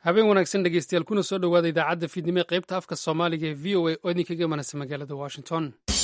habeen wanaagsan dhegeystayaal kuna soo dhowaada idaacadda fiidnimo ee qaybta afka soomaaliga ee v o a oo idinkaga imanaysa magaalada washington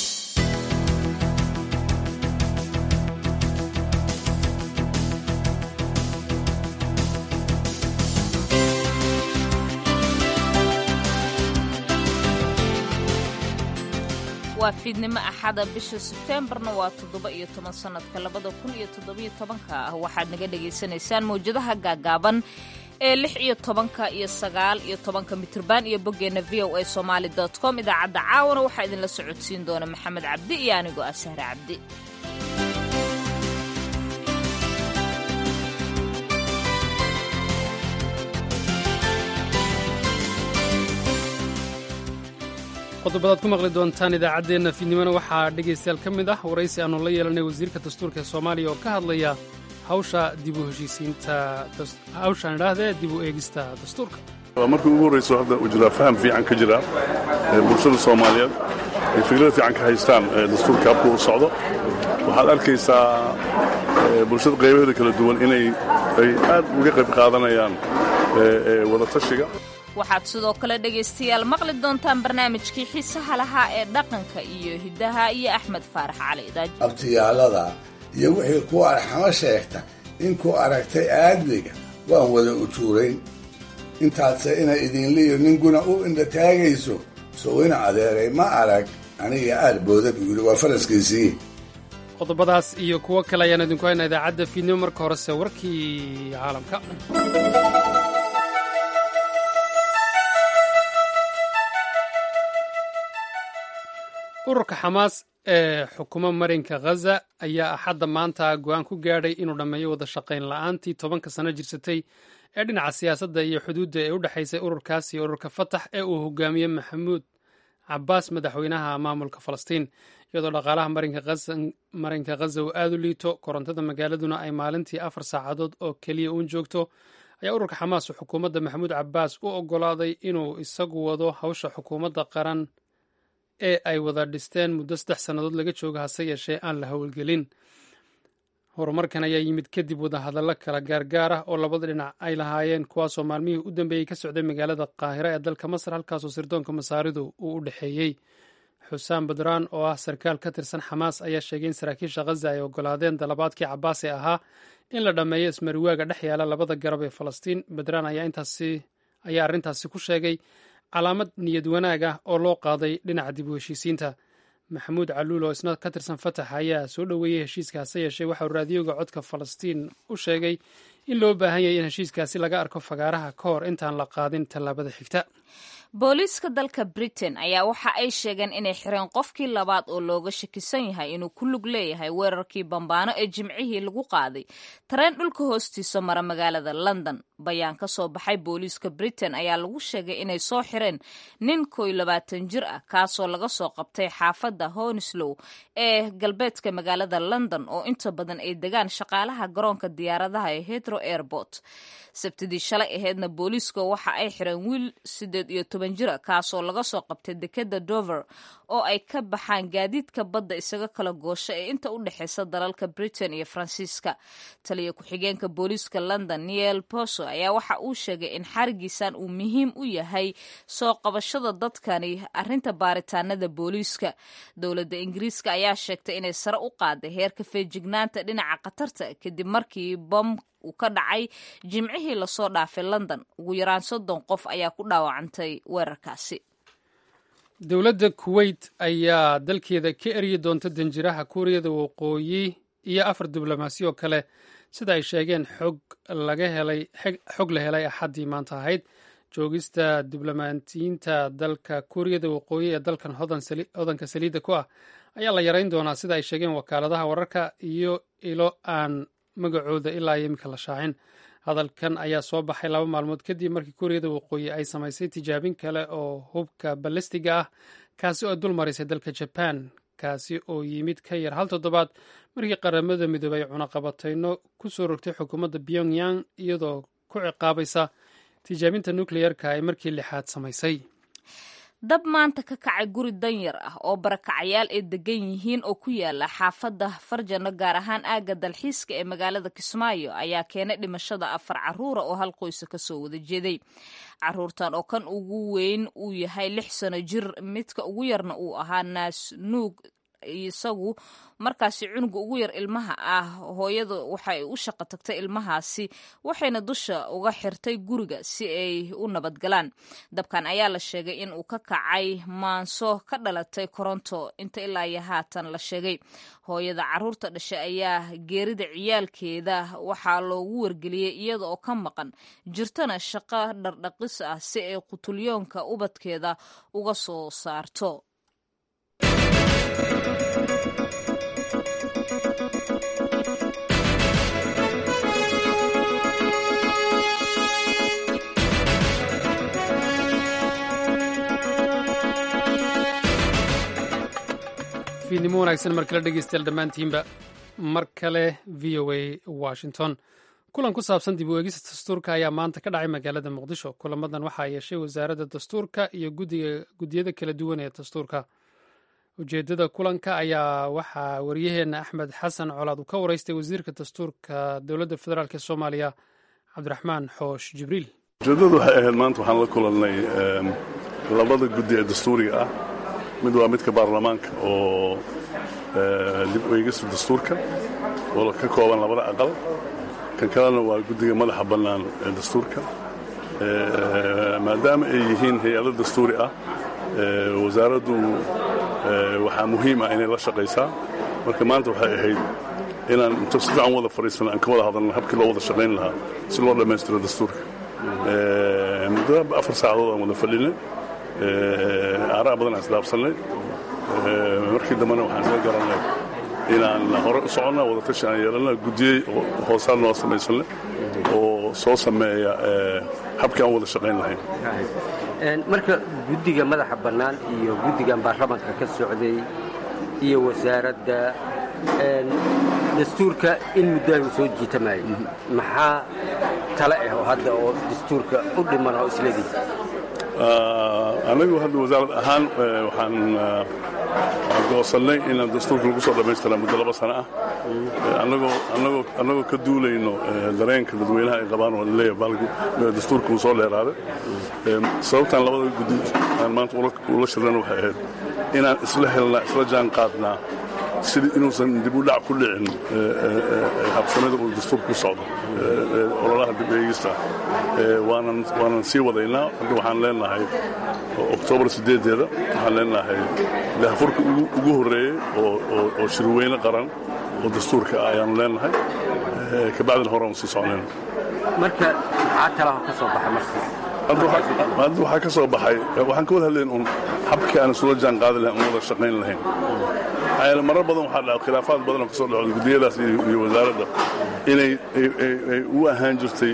waa fiidnimo axada bisha sebteembarna waa toddoba iyo toban sannadka labada kun iyo toddobiyo tobanka ah waxaad naga dhagaysanaysaan mawjadaha gaagaaban ee lix iyo tobanka iyo sagaal iyo tobanka mitirban iyo boggeenna v o a somaali dot com idaacadda caawana waxaa idinla socodsiin doona maxamed cabdi iyo anigoo ah sahre cabdi qodobadaad ku maqli doontaan idaacaddeenna fiidnimona waxaa dhegaystayaal ka mid ah waraysi aannu la yeelanay wasiirka dastuurka ee soomaaliya oo ka hadlaya hawsha dib u heshiisiinta hawshaan idhaahdee dib u eegista dastuurka waa markii ugu horrayso hadda uu jiraa faham fiican ka jira bulshada soomaaliyeed ay fikrada fiican ka haystaan dastuurka habku u socdo waxaad arkaysaa bulshada qaybaheeda kala duwan inay ay aad uga qayb qaadanayaan wadatashiga waxaad sidoo kale dhegaystayaal maqli doontaan barnaamijkii xiisaha lahaa ee dhaqanka iyo hiddaha iyo axmed faarax cali abtiyaalada iyo wixii ku arxamo sheegta inkuu aragtay aadmiga waan wada ujuurayn intaadse inay idinliyo ninguna u indhataagayso sowina adeeray ma arag aniga aarbooda buu yidhi waa faraskiisii qodobadaas iyo kuwo kale ayaan idinku haynaa idaacadda fiidnimo marka horese warkii caalamka ururka xamaas ee xukuma marinka khaza ayaa axadda maanta go'aan ku gaadhay inuu dhammeeyo wada shaqayn la'aantii tobanka sano jirsatay ee dhinaca siyaasadda iyo xuduudda ee u dhexaysay ururkaas iyo ururka fatax ee uu hogaamiye maxamuud cabaas madaxweynaha maamulka falastiin iyadoo dhaqaalaha marinka khaza uu aad u liito korontada magaaladuna ay maalintii afar saacadood oo keliya uun joogto ayaa ururka xamaas uu xukuumadda maxamuud cabaas u oggolaaday inuu isagu wado hawsha xukuumadda qaran ee ay wada dhisteen muddo saddex sannadood laga joogo hase yeeshee aan la howlgelin horumarkan ayaa yimid kadib wadahadallo kala gaargaar ah oo labada dhinac ay lahaayeen kuwaasoo maalmihii u dambeeyey ka socday magaalada qaahira ee dalka masar halkaasoo sirdoonka masaaridu uu u dhexeeyey xusaan badraan oo ah sarkaal ka tirsan xamaas ayaa sheegay in saraakiisha khaza ay oggolaadeen dalabaadkii cabaas ee ahaa in la dhammeeyo ismariwaaga dhex yaala labada garab ee falastiin badraan ayaa arrintaasi ku sheegay calaamad niyad wanaag ah oo loo qaaday dhinaca dib u heshiisiinta maxamuud caluul oo isna ka tirsan fatax ayaa soo dhoweeyey heshiiska hase yeeshee waxauu raadiyoga codka falastiin u sheegay in loo baahan yahay in heshiiskaasi laga arko fagaaraha ka hor intaan la qaadin tallaabada xigta booliiska dalka britain ayaa waxa ay sheegeen inay xireen qofkii labaad oo looga shakisan yahay inuu ku lug leeyahay weerarkii bambaano ee jimcihii lagu qaaday tareen dhulka hoostiisa mara magaalada london bayaan ka soo baxay booliiska britain ayaa lagu sheegay inay soo xireen nin koy labaatan jir ah kaasoo laga soo qabtay xaafadda honislow ee galbeedka magaalada london oo inta badan ay degaan shaqaalaha garoonka diyaaradaha ee hetro airport sabtidii shalay aheedna booliiska waxa ay xireen wiil sideed iyo toban jira kaasoo laga soo qabtay dekeda dover oo ay ka baxaan gaadiidka badda isaga kala goosha ee inta u dhexeysa dalalka britain iyo faransiiska taliya ku-xigeenka booliiska london niel poso ayaa waxa uu sheegay in xarigiisan uu muhiim u yahay soo qabashada dadkani arrinta baaritaanada booliiska dowladda ingiriiska ayaa sheegtay inay sare u qaaday heerka feejignaanta dhinaca khatarta kadib markii bom uu ka dhacay jimcihii lasoo dhaafay london ugu yaraan soddon qof ayaa ku dhaawacantay weerarkaasi dowladda kuweyt ayaa dalkeeda ka eryi doonta danjiraha kuuriyada waqooyi iyo afar diblomaasi oo kale sida ay sheegeen xog laga helay xog la helay axaddii maanta ahayd joogista diblomaatiyiinta dalka kuuriyada waqooyi ee dalkan hodanka saliidda ku ah ayaa la yarayn doonaa sida ay sheegeen wakaaladaha wararka iyo ilo aan magacooda ilaa iyo iminka la shaacin hadalkan ayaa soo baxay laba maalmood kadib markii kuuriyada waqooyi ay samaysay tijaabin kale oo hubka balistiga ah kaasi oo dul marisay dalka jaban kaasi oo yimid ka yar hal toddobaad markii qaramada midoobay ay cunaqabatayno ku soo rogtay xukuumadda pyongyang iyadoo ku ciqaabaysa tijaabinta nukleyerka ay markii lixaad samaysay dab maanta ka kacay guri danyar ah oo barakacayaal ay degan yihiin oo ku yaala xaafadda farjano gaar ahaan aagga dalxiiska ee magaalada kismaayo ayaa keenay dhimashada afar caruura oo hal qoysa kasoo wada jeeday caruurtan oo kan ugu weyn uu yahay lix sano jir midka ugu yarna uu ahaa naas nuug isagu markaasi cunuga ugu yar ilmaha ah hooyada waxay u shaqo tagtay ilmahaasi waxayna dusha uga xirtay guriga si ay u nabadgalaan dabkan ayaa la sheegay in uu ka kacay maanso ka dhalatay koronto inta ilaa iyo haatan la sheegay hooyada caruurta dhashay ayaa geerida ciyaalkeeda waxaa loogu wargeliyey iyada oo ka maqan jirtana shaqo dhardhaqis ah si ay qutulyoonka ubadkeeda uga soo saarto fiidnimo wanaagsan mar kale dhegeystayaal dhammaantiinba mar kale v o a washington kulan ku saabsan dib u eegista dastuurka ayaa maanta ka dhacay magaalada muqdisho kulamadan waxaa yeeshay wasaaradda dastuurka iyo guddiyada kala duwan ee dastuurka ujeeddada kulanka ayaa waxaa waryaheena axmed xasan colaad uu ka waraystay wasiirka dastuurka dowladda federaalk ee soomaaliya cabdiraxmaan xoosh jibriil ujeeddadu waxay ahayd maanta waxaan la kulannay labada guddi ee dastuuriga ah mid waa midka baarlamaanka oo dib u eegista dastuurka oo ka kooban labada aqal kan kalena waa guddiga madaxa bannaan ee dastuurka maadaama ay yihiin hay-ado dastuuri ah wasaaraddu waxaa muhiim ah inay la shaqaysaa marka maanta waxay ahayd inaan inta si fiican wada fadhiisana aan ka wada hadalna habkii loo wada shaqayn lahaa si loo dhammaystiro dastuurka muddo afar saacadood aan wada fadhinay aaraa badan aan isdhaafsannay markii dambena waxaan isla garannay inaan hore u soconna wada tashi aan yeelanna guddiyey hoosaan noo samaysanne oo soo sameeya habkii aan wada shaqayn lahayn marka guddiga madaxa bannaan iyo guddigan baarlamanka ka socday iyo wasaaradda dastuurka in muddaahu soo jiitamaayay maxaa tale ah oo hadda oo dastuurka u dhiman oo isledii anagu hadda wasaarad ahaan waxaan goosannay inaan dastuurka lagu soo dhammaystira muddo laba sano ah annagoo ka duulayno dareenka dadweynaha ay qabaan oo laleeyahay dastuurka uu soo dheeraaday sababtaan labada guddi aan maanta ula shirnana waxay ahayd inaan isla helnaa isla jaan qaadnaa sidii inuusan dib u dhac ku dhicin habsamada uu dastuurka ku socdo ololaha dib eegista waanan sii wadaynaa hadda waxaan leenahay oktoobar sideedeeda waxaan leenahay dahfurka ugu horreeyey oo shirweyne qaran oo dastuurka ah ayaanu leenahay kabacdina hore aan sii socnayna marka maxaa talaha ka soo baxay markaas hadda waxaa ka soo baxay waxaan ka wada hadlayn un habkii aan isula jaan qaadi lahayn un wada shaqayn lahayn maxaa marar badan waxaa dhaca khilaafaad badan oo ka soo dhaco guddiyadaas iyo wasaaradda inay u ahaan jirtay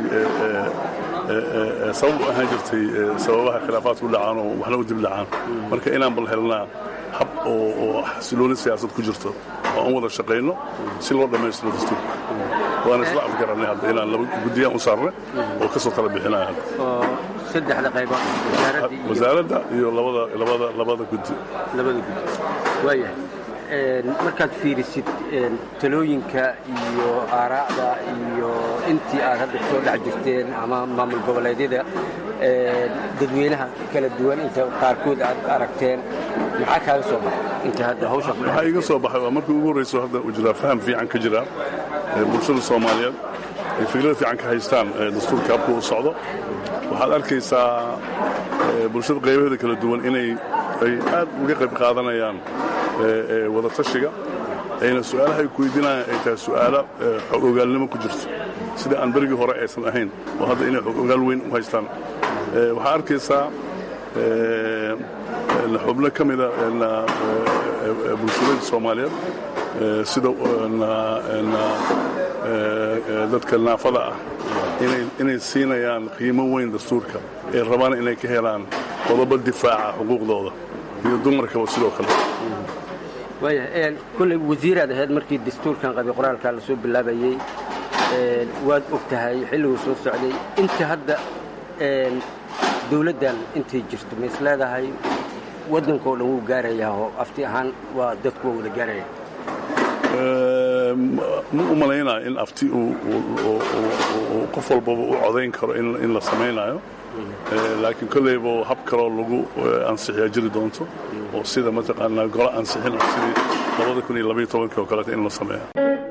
sabab u ahaan jirtay sababaha khilaafaadku dhacaan oo waxna u dib dhacaan marka inaan bal helnaa hab oo xasilooni siyaasad ku jirto oo aan wada shaqayno si loo dhammaystiro dastuurka waana isla afgarannay hadda inaan laba guddiyaan u saarnay oo ka soo tala bixinaya hadda saddexda qaybood wasaaradda iyo labada labada labada guddi labada guddi waayahay markaad fiirisid talooyinka iyo aaraacda iyo intii aad hadda kusoo dhex jirteen ama maamul goboleedyada dadweynaha kala duwan inta qaarkood aad aragteen maxaa kaaga soo baxay inta hadda hawsha waxaa iga soo baxay waa markii ugu horrayso hadda uu jiraa faham fiican ka jira bulshada soomaaliyeed ay fikrada fiican ka haystaan dastuurka habka u socdo waxaad arkaysaa bulshada qaybaheeda kala duwan inay ay aad uga qayb qaadanayaan wada tashiga ayna su'aalaha ay ku weydiinayaan ay tahay su'aalo xog ogaalnimo ku jirto sida aan berigii hore aysan ahayn oo hadda inay xog ogaal weyn u haystaan waxaa arkaysaa xubno ka mida bulshooyinka soomaaliyeed sida dadka naafada ah inay siinayaan qiimo weyn dastuurka ay rabaan inay ka helaan qodobo difaaca xuquuqdooda iyo dumarkaba sidoo kale waaya kolley wasiiraad ahayd markii dastuurkan qabi qoraalkaa la soo bilaabayey waad og tahay xilliguu soo socday inta hadda dawladdan intay jirto ma is leedahay waddankao dhan wuu gaarayaa oo afti ahaan waa dadku waa wada gaaraya ma u malaynayo in afti uu qof walbaba u codayn karo in la samaynayo laakiin kolleyba hab kaloo lagu ansixiyaa jiri doonto oo sida mataqaanaa golo ansixin ah sidii labada kun iyo labaiyo tobankii oo kaleeta in la sameeya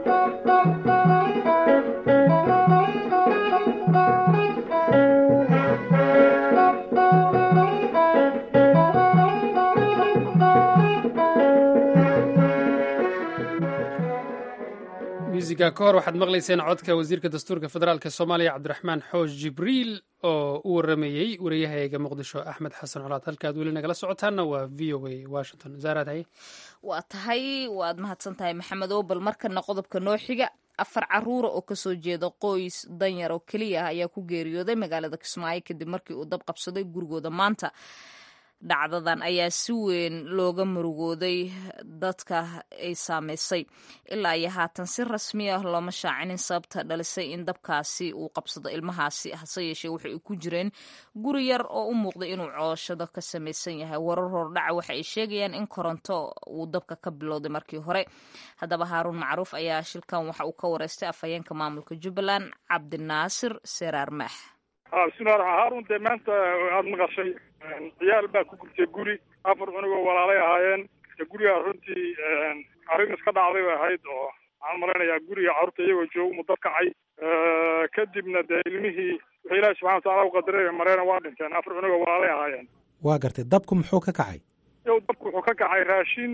muusiga ka hor waxaad maqlayseen codka wasiirka dastuurka federaalk soomaaliya cabdiraxmaan xoosh jibriil oo u waramayey wariyahayaga muqdisho axmed xasan colaad halkaad weli nagala socotaanna waa v o a washington zaaraad haye waa tahay waad mahadsan tahay maxamed obal markana qodobka noo xiga afar caruura oo kasoo jeeda qoys danyar oo keliya ah ayaa ku geeriyooday magaalada kismaayo kadib markii uu dab qabsaday gurigooda maanta dhacdadan ayaa si weyn looga murugooday dadka ay saameysay ilaa iyo haatan si rasmi ah looma shaacinin sababta dhalisay in dabkaasi uu qabsado ilmahaasi hase yeeshee waxay ku jireen guri yar oo u muuqday inuu cooshado ka samaysan yahay warar hordhaca waxa ay sheegayaan in koronto uu dabka ka bilowday markii hore haddaba haaruun macruuf ayaa shilkan waxa uu ka wareystay afhayeenka maamulka jubbaland cabdinaasir seraar maax bismillahi raxmaan haarun dee maanta aada maqashay ciyaal baa ku gurtay guri afar cunugoo walaalay ahaayeen gurigaa runtii arrin iska dhacday bay ahayd oo waxaan malaynayaa guriga carruurta iyagoo jooga mu dab kacay kadibna dee ilmihii wixii ilaahi subxana wataala u qadaray mareena waa dhinteen afar cunugoo walaalay ahaayeen waa gartay dabku muxuu ka kacay yow dabku wuxuu ka kacay raashin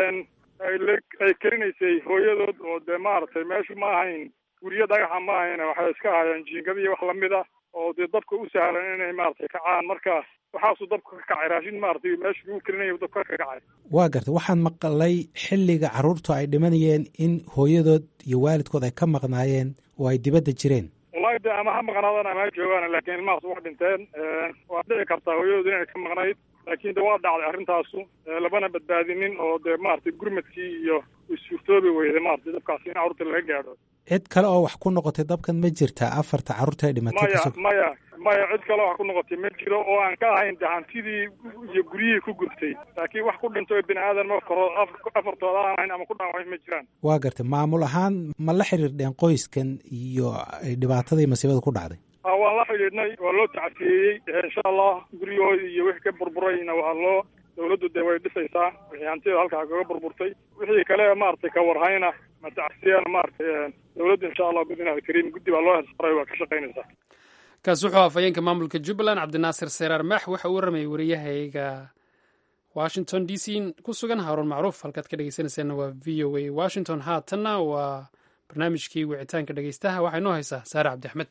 ay karinaysay hooyadood oo dee maaragtay meeshu ma ahayn guryo dhagaxa ma ahayn waxay iska ahaayeen jiingad iyo wax lamid ah oo dee dabka u sahlan inay maaragtay kacaan marka waxaasuu dabka ka kacay raashin maaragtay meesha lagu karinaya dabka ka kacay waa gartay waxaan maqlay xilliga carruurtu ay dhimanayeen in hooyadood iyo waalidkood ay ka maqnaayeen oo ay dibadda jireen wallahi de ama ha maqnaadaan ama ha joogaan laakiin ilmahaas waa dhinteen waa dhici kartaa hooyadood inay ka maqnayd laakiin de waa dhacday arrintaasu labana badbaadinin oo dee maaragtay gurmadkii iyo suurtoobi weyday maaragtay dabkaasi in carruurta laga gaadho cid kale oo wax ku noqotay dabkan ma jirtaa afarta carruurta ay dhimatay maya maya maya cid kale wax ku noqotay ma jiro oo aan ka ahayn de hantidii iyo guryihii ku gubtay laakiin wax ku dhinto bini aadan ma koro afartooda aan ahayn ama ku dhaawacay ma jiraan waa gartay maamul ahaan ma la xiriirdheen qoyskan iyo dhibaatadii masiibada ku dhacday waan la xidhiidhnay waa loo tacsiyeeyey insha allah guryahoodii iyo wixii ka burburayna waa loo dawladdu dee way dhisaysaa wixii hantida halkaa kaga burburtay wixii kale maaragtay ka warhayna ma tacsiyana maaragtay dawladdu insha allah bidnaahi kariim guddi baa loo helsaray waa ka shaqaynaysaa kaas wuxuu afhayeenka maamulka jubbaland cabdinaasir seraar maax waxa uu waramayay wariyahayga washington d c ku sugan haaruun macruuf halkaad ka dhegeysanayseena waa v o a washington haatanna waa barnaamijkii wicitaanka dhegeystaha waxaa inoo haysaa saare cabdi axmed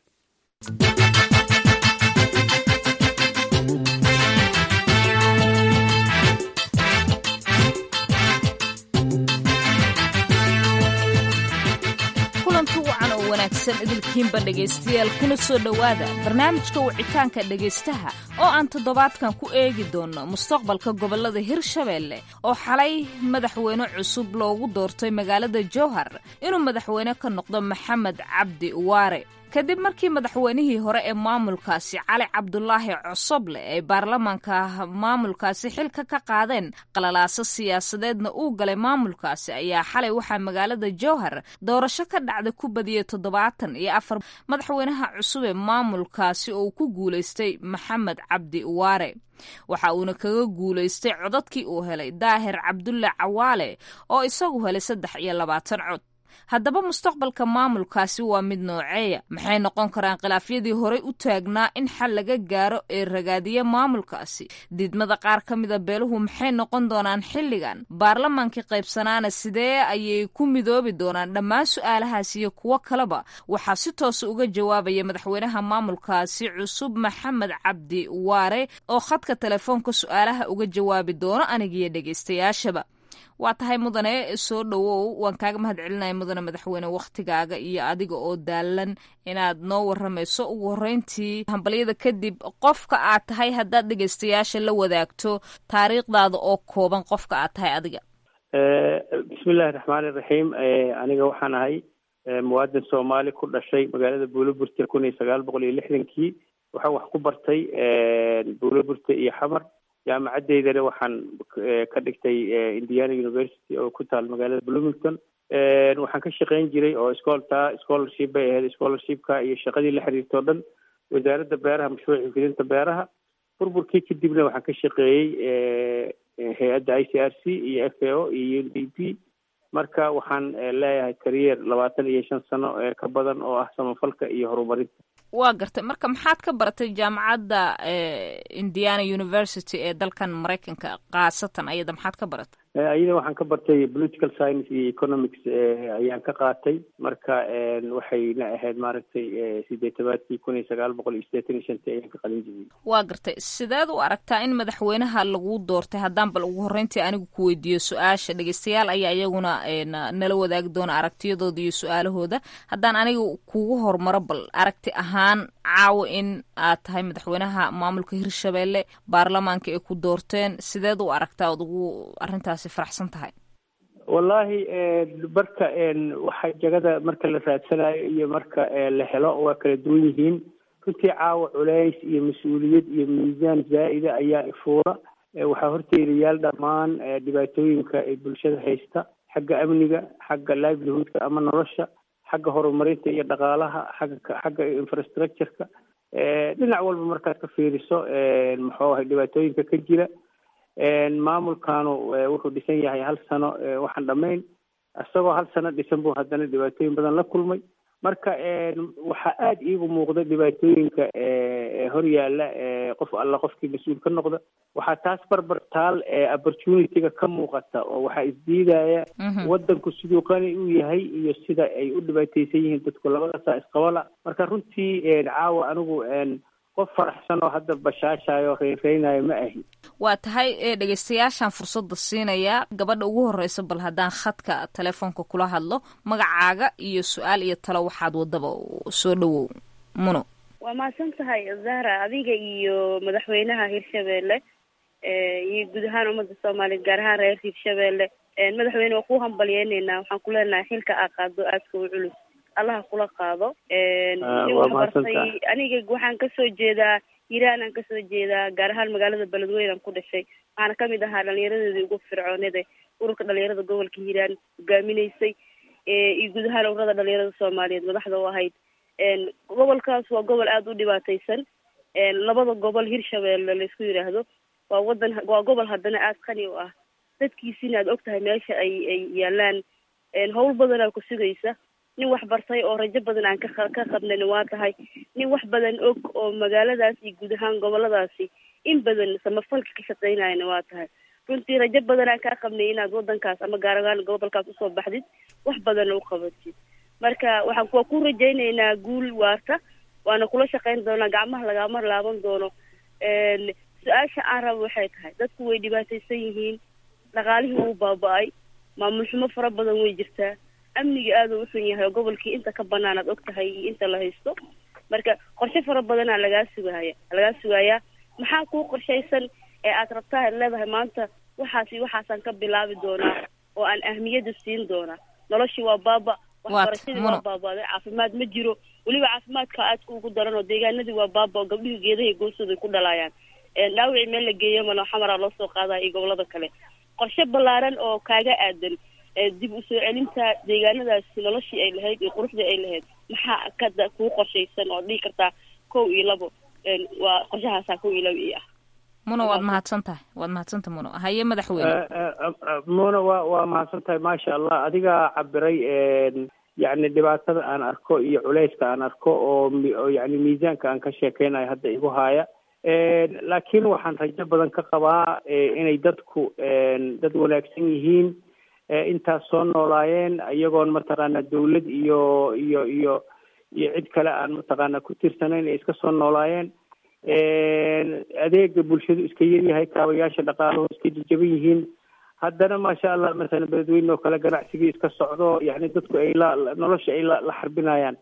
kulanti wacan oo wanaagsan idilkiinba dhegaystayaal kuna soo dhowaada barnaamijka wicitaanka dhegaystaha oo aan toddobaadkan ku eegi doonno mustaqbalka gobollada hirshabeelle oo xalay madaxweyne cusub loogu doortay magaalada jowhar inuu madaxweyne ka noqdo maxamed cabdi waare kadib markii madaxweynihii hore ee maamulkaasi cali cabdulaahi cosoble ay baarlamaanka maamulkaasi xilka ka qaadeen qalalaaso siyaasadeedna uu galay maamulkaasi ayaa xalay waxaa magaalada jowhar doorasho ka dhacda ku badiyey toddobaatan iyo afar madaxweynaha cusub ee maamulkaasi oo uu ku guulaystay maxamed cabdi waare waxa uuna kaga guulaystay codadkii uu helay daahir cabdulle cawaale oo isagu helay saddex iyo labaatan cod haddaba mustaqbalka maamulkaasi waa mid nooceeya maxay noqon karaan khilaafyadii horey u taagnaa in xal laga gaaro ee ragaadiya maamulkaasi diidmada qaar ka mida beeluhu maxay noqon doonaan xilligan baarlamaankii qaybsanaana sidee ayay ku midoobi doonaan dhammaan su-aalahaas iyo kuwo kaleba waxaa si toosa uga jawaabaya madaxweynaha maamulkaasi cusub maxamed cabdi waare oo khadka telefoonka su-aalaha uga jawaabi doono anigiyo dhegaystayaashaba waa tahay mudane soo dhowow waan kaaga mahad celinaya mudane madaxweyne wakhtigaaga iyo adiga oo daalan inaad noo waramayso ugu horreyntii hambalyada kadib qofka aad tahay haddaad dhegaystayaasha la wadaagto taariikhdaada oo kooban qofka aad tahay adiga bismillahi raxmaani raxiim aniga waxaan ahay muwaadin soomaali ku dhashay magaalada buuloburte kun iyo sagaal boqol iyo lixdankii waxaan wax ku bartay buuloburte iyo xamar jaamacadeydana waxaan ka dhigtay indiana university oo ku taal magaalada bloomington waxaan ka shaqayn jiray oo scolta scholarship bay ahayd scholarshipka iyo shaqadii la xiriirta o dhan wasaaradda beeraha mashruuca fidinta beeraha burburkii kadibna waxaan ka shaqeeyey hay-adda i c r c iyo f a o iyo u d p marka waxaan leeyahay kariyer labaatan iyo shan sano ka badan oo ah samafalka iyo horumarinta waa gartay marka maxaad ka baratay jaamacadda indiana university ee dalkan maraykanka khaasatan ayada maxaad ka baratay ayada waxaan ka bartay political science iyo economics ayaan ka qaatay marka waxayna ahayd maaragtay sideetamaadkii kun iyo sagaal boqol iyo sideetan iyo shantii ayaan ka qalin jibiyey waa gartay sideed u aragtaa in madaxweynaha lagu doortay haddaan bal ugu horreyntii anigu ku weydiiyo su-aasha dhegeystayaal ayaa iyaguna nala wadaagi doona aragtiyadooda iyo su-aalahooda haddaan aniga kugu hormaro bal aragti ahaan caawo in aad tahay madaxweynaha maamulka hirshabelle baarlamaanka ay ku doorteen sideed u aragtaa ood ugu arrintaasi faraxsan tahay wallaahi marka waxa jagada marka la raadsanayo iyo marka la helo waa kala duwan yihiin runtii caawa culays iyo mas-uuliyad iyo miisaan zaa'ida ayaa ifuura waxaa horteedayaal dhammaan dhibaatooyinka ee bulshada haysta xagga amniga xagga livelihoodka ama nolosha xagga horumarinta iyo dhaqaalaha xagga xagga infrastructureka dhinac walba markaad ka fiiriso muxuu ahay dhibaatooyinka ka jira maamulkanu wuxuu dhisan yahay hal sano waxaan dhamayn isagoo hal sano dhisan buu haddana dhibaatooyin badan la kulmay marka waxaa aada iigu muuqda dhibaatooyinka hor yaalla qof alla qofkii mas-uul ka noqda waxaa taas barbar taal opportunityga ka muuqata oo waxaa isdiidaya wadanku siduu qani u yahay iyo sida ay u dhibaateysan yihiin dadku labadaasaa isqabala marka runtii caawa anigu qof faraxsan oo hadda bashaashayo reyreynayo ma ahi waa tahay dhegeystayaashaan fursadda siinaya gabadha ugu horreysa bal haddaan khadka telefoonka kula hadlo magacaaga iyo su-aal iyo talo waxaad wadaba soo dhawow muno waa mahadsan tahay zahra adiga iyo madaxweynaha hirshabelle iyo guud ahaan ummadda soomaaliya gaar ahaan reer hirshabelle madaxweyne waa ku hambalyeyneynaa waxaan ku leenahay xilka aa qaado aadka u culus allaha kula qaado waxbartay aniga waxaan kasoo jeedaa hiiraan aan kasoo jeedaa gaar ahaan magaalada beledweyne aan ku dhashay waxaana kamid ahaa dhalinyaradeedii ugu fircoonada ururka dhalinyarada gobolka hiiraan hogaaminaysay iyo guud ahaan ururada dhalinyarada soomaaliyeed madaxda u ahayd gobolkaas waa gobol aada u dhibaateysan labada gobol hirshabelle laysku yidhaahdo waa wadan waa gobol haddana aada qani u ah dadkiisina aad og tahay meesha ay ay yaalaan howl badanaa ku sugaysa nin wax bartay oo rajo badan aan ka ka qabnan waa tahay nin wax badan og oo magaaladaas iyo guud ahaan goboladaasi in badan samafalka ka shaqeynayana waa tahay runtii rajo badan aan kaa qabnay inaad wadankaas ama gaar ahaan gobolkaas usoo baxdid wax badanna u qabatid marka waxaan waa ku rajaynaynaa guul waarta waana kula shaqeyn doonaa gacmaha lagama laaban doono su-aasha aan rabo waxay tahay dadku way dhibaataysan yihiin dhaqaalihii wuu baaba-ay maamul xumo fara badan way jirtaa amniga aada u xun yahay oo gobolkii inta ka banaan aad og tahay iyo inta la haysto marka qorshe fara badanaa lagaa sugaya lagaa sugayaa maxaa kuu qorshaysan ee aad rabtaa ad leedahay maanta waxaasi waxaasaan ka bilaabi doonaa oo aan ahmiyada siin doonaa noloshii waa baaba waxbarashadii waa baabaaday caafimaad ma jiro weliba caafimaadka aadka ugu daran oo deegaanadii waa baaba oo gabdhihii geedahay goostooda ku dhalaayaan dhaawicii meel la geeyo malo xamaraa loo soo qaadaya iyo gobolada kale qorshe ballaaran oo kaaga aadan dib usoo celinta deegaanadaasi noloshii ay lahayd iyo quruxdii ay lahayd maxaa kada kuu qorshaysan oo dhihi kartaa kow iyo labo waa qorshahaasaa kow iyo labo io ah muno waad mahadsan tahay waad mahadsantaha muno haye madaxweyne muno waa waa mahadsan tahay maasha allah adigaa cabiray yacni dhibaatada aan arko iyo culayska aan arko oo yani miisaanka aan ka sheekeynayo hadda igu haaya laakiin waxaan rajo badan ka qabaa inay dadku dad wanaagsan yihiin intaas soo noolaayeen iyagoon mataqaana dawlad iyo iyo iyo iyo cid kale aan mataqaana ku tirsanayn ay iska soo noolaayeen adeega bulshadu iska yaryahay kaabayaasha dhaqaalahu iska jajaban yihiin haddana maasha allah masalan beledweyne oo kale ganacsigii iska socdo yani dadku ay la nolosha ay la la xarbinayaan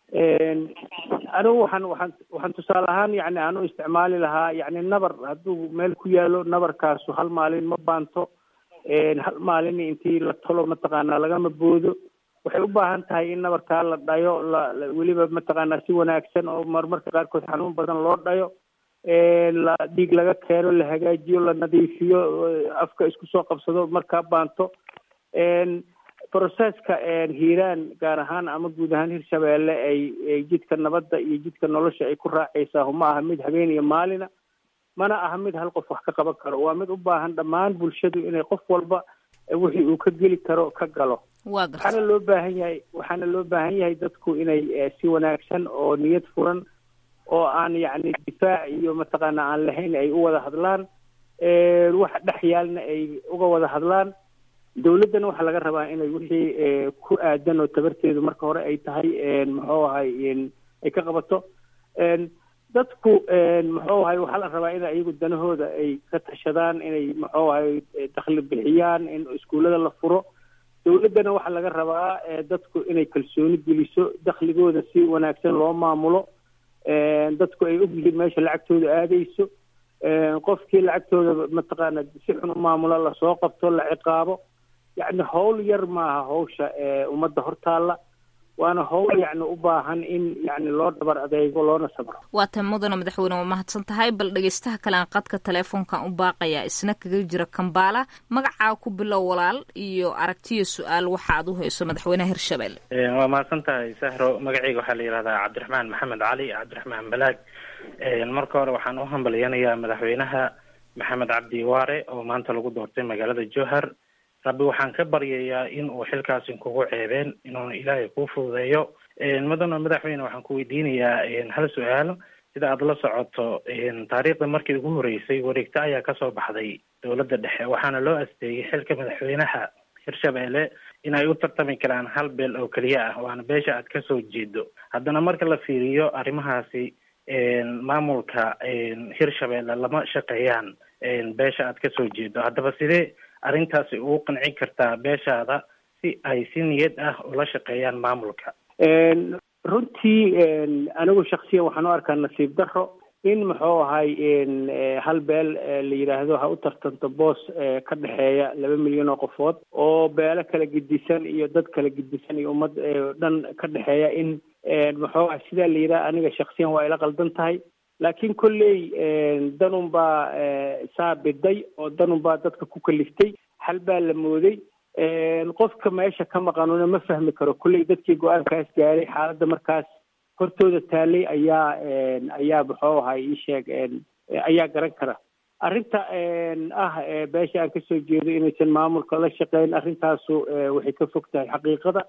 anigu waxaan waxaan waxaan tusaale ahaan yani aan u isticmaali lahaa yani nabar hadduu meel ku yaalo nabarkaasu hal maalin ma baanto hal maalin intii la tolo mataqaanaa lagama boodo waxay u baahan tahay in nabarkaa la dhayo la weliba mataqaanaa si wanaagsan oo marmarka qaarkood xanuun badan loo dhayo la dhiig laga keeno la hagaajiyo la nadiifiyo afka isku soo qabsado markaa baanto processka hiiraan gaar ahaan ama guud ahaan hirshabeelle ay jidka nabadda iyo jidka nolosha ay ku raacaysaa ma aha mid habeen iyo maalina mana aha mid hal qof wax ka qaban karo waa mid u baahan dhammaan bulshadu inay qof walba wixii uu ka geli karo ka galo waxaana loo baahan yahay waxaana loo baahan yahay dadku inay si wanaagsan oo niyad furan oo aan yacni difaac iyo mataqaana aan lahayn ay u wada hadlaan wax dhex yaalna ay uga wada hadlaan dawladdana waxaa laga rabaa inay wixii ku aadan oo tabarteedu marka hore ay tahay muxuu ahay ay ka qabato dadku muxuu ahay waxaa la rabaa in iyagu danahooda ay ka tashadaan inay muxuu ahay dakhli bixiyaan in iskuullada la furo dawladdana waxaa laga rabaa dadku inay kalsooni geliso dakhligooda si wanaagsan loo maamulo dadku ay ogyihiin meesha lacagtooda aadayso qofkii lacagtooda mataqaana si xun u maamulo lasoo qabto la ciqaabo yacni howl yar maaha hawsha ummadda hortaalla waana howl yacni u baahan in yacni loo dhabar adeego loona sabro waa tan mudana madaxweyne waa mahadsan tahay bal dhegeystaha kale aan qadka teleefoonkan u baaqayaa isna kaga jira kambaala magacaa ku bilow walaal iyo aragtiyo su-aal waxa aad u hayso madaxweynaha hirshabelle waa mahadsan tahay sahro magaceyga waxaa la yihahdaa cabdiraxmaan maxamed cali cabdiraxmaan balaag marka hore waxaan u hambalyanayaa madaxweynaha maxamed cabdi waare oo maanta lagu doortay magaalada jowhar rabbi waxaan ka baryayaa in uu xilkaasi kugu ceebeen inuuna ilaahay kuu fududeeyo mudana madaxweyne waxaan ku weydiinayaa hal su-aal sida aada la socoto taariikhda markii ugu horeysay wareegto ayaa kasoo baxday dowladda dhexe waxaana loo asteeyey xilka madaxweynaha hirshabelle in ay u tartami karaan hal beel oo keliya ah waana beesha aad kasoo jeedo haddana marka la fiiriyo arrimahaasi maamulka hirshabelle lama shaqeeyaan beesha aad kasoo jeedo haddaba sidee arrintaasi ugu qanci kartaa beeshaada si ay si niyad ah ula shaqeeyaan maamulka runtii anigu shaksiyan waxaan u arkaa nasiib daro in muxuu ahay hal beel la yidhaahdo ha u tartanto boos ka dhexeeya laba milyan oo qofood oo beelo kala gedisan iyo dad kala gedisan iyo ummad dhan ka dhexeeya in muxuu ah sidaa la yidhaha aniga shaksiyan waa ila qaldan tahay laakiin kolley danun baa saa biday oo danun baa dadka ku kaliftay hal baa la mooday qofka meesha ka maqanuna ma fahmi karo kolley dadkii go-aankaas gaaray xaaladda markaas hortooda taalay ayaa ayaa muxuu ahay isheeg ayaa garan kara arrinta ah beesha aan kasoo jeedo inaysan maamulka la shaqeyn arrintaasu waxay ka fog tahay xaqiiqada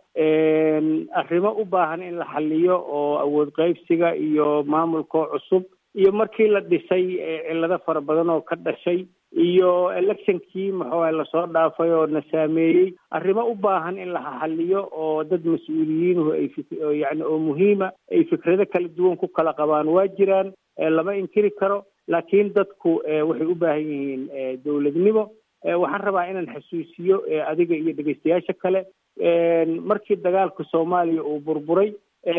arrimo u baahan in la xaliyo oo awood qaybsiga iyo maamulkoo cusub iyo markii la dhisay cillado fara badan oo ka dhashay iyo electionkii muxuu ahay lasoo dhaafay oo na saameeyey arrimo u baahan in la xaliyo oo dad mas-uuliyiinuhu ay yani oo muhiima ay fikrado kala duwan ku kala qabaan waa jiraan lama inkiri karo laakiin dadku waxay u baahan yihiin dowladnimo waxaan rabaa inaan xasuusiyo adiga iyo dhegeystayaasha kale markii dagaalka soomaaliya uu burburay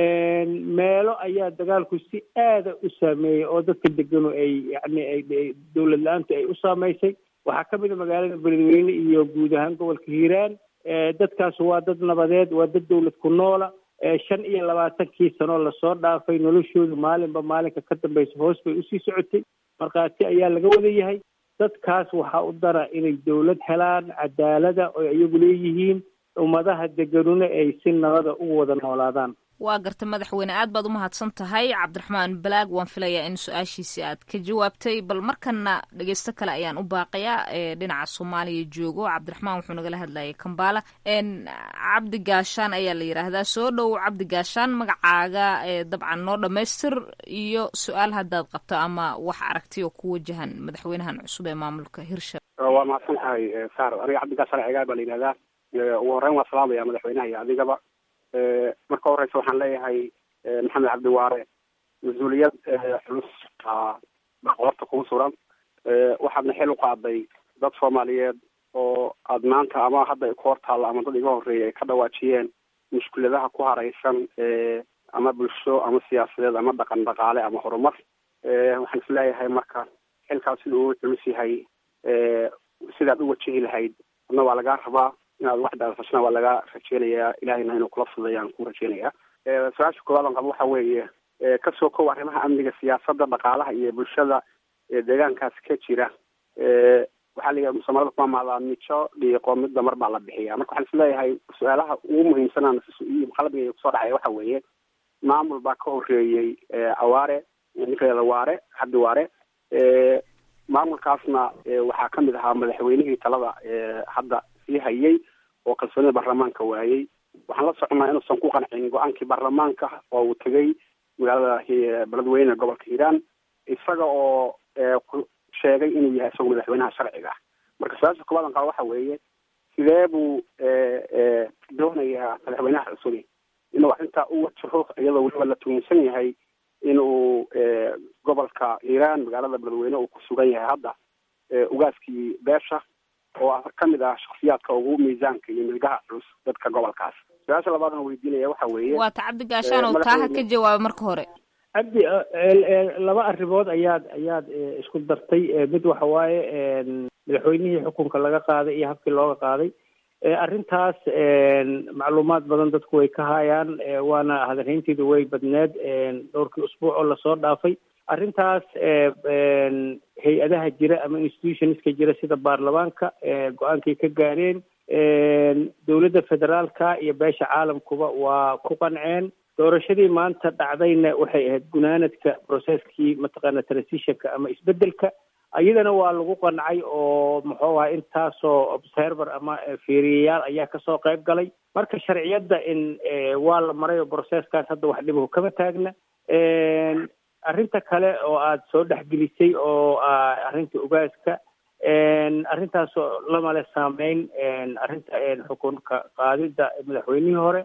meelo ayaa dagaalku si aada u saameeyey oo dadka deganu ay yani dowlad la-aantu ay u saameysay waxaa ka mid a magaalada beledweyne iyo guud ahaan gobolka hiiraan dadkaas waa dad nabadeed waa dad dowlad ku noola shan iyo labaatankii sanoo lasoo dhaafay noloshoodu maalinba maalinka ka dambeysa hoos bay usii socotay markhaati ayaa laga wada yahay dadkaas waxaa u dara inay dowlad helaan cadaalada oo iyagu leeyihiin ummadaha deganuna ay si nabada ugu wada noolaadaan waa garta madaxweyne aad baad umahadsan tahay cabdiraxmaan balaag waan filayaa in su-aashiisi aad ka jawaabtay bal markana dhegeysto kale ayaan u baaqayaa ee dhinaca soomaaliya joogo cabdiraxmaan wuxuu nagala hadlayay kambaala cabdi gaashaan ayaa la yidhaahdaa soo dhow cabdi gaashaan magacaaga dabcan noo dhamaystir iyo su-aal haddaad qabto ama wax aragti oo ku wajahan madaxweynahan cusub ee maamulka hirshabelle waa mahadsan tahay saar aniga cabdi gaashaan cigaar baa la yidhahdaa ugu horreyn waa salaamaya madaxweynaha iyo adigaba marka horeysa waxaan leeyahay maxamed cabdiwaare mas-uuliyad culus qoorta kugu suran waxaadna xil u qaaday dad soomaaliyeed oo aad maanta ama hadda ku hortaalla ama dad iga horreeyay ay ka dhawaajiyeen mushkuladaha ku hareysan ama bulsho ama siyaasadeed ama dhaqan dhaqaale ama horumar waxaan isleeyahay marka xilkaas sida uu culus yahay sidaad u wajihi lahayd adna waa lagaa rabaa inaad wax daarsashana waa laga rajeynayaa ilahayna inuu kula fudeeya aan ku rajeynayaa su-aasha koowaad aan qabo waxa weeye kasoo kow arrimaha amniga siyaasadda dhaqaalaha iyo bulshada deegaankaas ka jira waxaa la soomaalida ku amaadaa mijo dhiiqo midba mar baa la bixiya marka waxaan isleeyahay su-aalaha ugu muhiimsanaan qalbiga kusoo dhacaya waxa weeye maamul baa ka horeeyey awaare ninkeeda waare cabdi waare maamulkaasna waxaa kamid ahaa madaxweynihii talada hadda sii hayay oo kalsoonida baarlamaanka waayey waxaan la soconaa inuusan ku qancin go-aankii baarlamaanka oo uu tegay magaalada beledweyne gobolka hiiraan isaga oo sheegay inuu yahay isagoo madaxweynaha sharciga ah marka su-aasha koobaad qaba waxa weeye sidee buu doonayaa madaxweynaha cusubi inuu arrintaa u wajaho iyadoo weliba la tuunsan yahay inuu gobolka hiiraan magaalada beledweyne uu ku sugan yahay hadda ugaaskii beesha oo kamid ah shaksiyaadka ugu miisaanka iyo milgaha culus dadka gobolkaas su-aasha labaadna weydiinaya waxa weeye waa ta cabdi gaashaan oo taaha ka jawaaba marka hore cabdi laba arrimood ayaad ayaad isku dartay mid waxa waaye madaxweynihii xukunka laga qaaday iyo habkii looga qaaday arrintaas macluumaad badan dadku way ka hayaan waana hadalhaynteedu way badneed dhowrkii usbuuc oo lasoo dhaafay arrintaas hay-adaha jira ama institutionska jira sida baarlamaanka go-aankay ka gaareen dowladda federaalka iyo beesha caalamkuba waa ku qanceen doorashadii maanta dhacdayna waxay ahayd gunaanadka processkii mataqaana transitionka ama isbedelka iyadana waa lagu qancay oo muxuu aha intaasoo observer ama fiiriyayaal ayaa kasoo qayb galay marka sharciyadda in waa la maray oo processkaas hadda wax dhibaho kama taagna arrinta kale oo aada soo dhexgelisay oo arrinta ugaaska arrintaasoo lamale saameyn arrinta xukunka qaadida madaxweynihii hore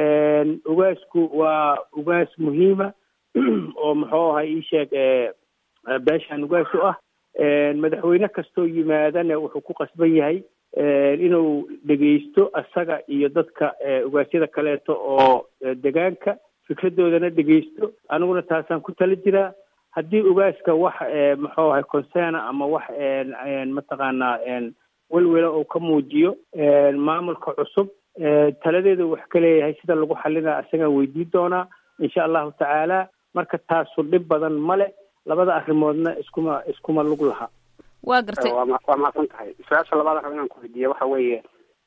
ugaasku waa ugaas muhiima oo muxuu ahay ii sheeg beeshaan ugaas u ah madaxweyne kastoo yimaadana wuxuu ku qasban yahay inuu dhegeysto isaga iyo dadka ugaasyada kaleeto oo degaanka fikradoodana dhegeysto aniguna taasaan ku tala jiraa haddii ugaaska wax muxuu ahay concerna ama wax mataqaanaa welwela uu ka muujiyo maamulka cusub taladeedu wax ka leeyahay sida lagu xalinaa isagaan weydiin doonaa insha allahu tacaala marka taasu dhib badan male labada arrimoodna iskuma iskuma lug laha waa gartay waa mahadsan tahay su-aasha labaad raba inaan ku weydiiya waxa weeye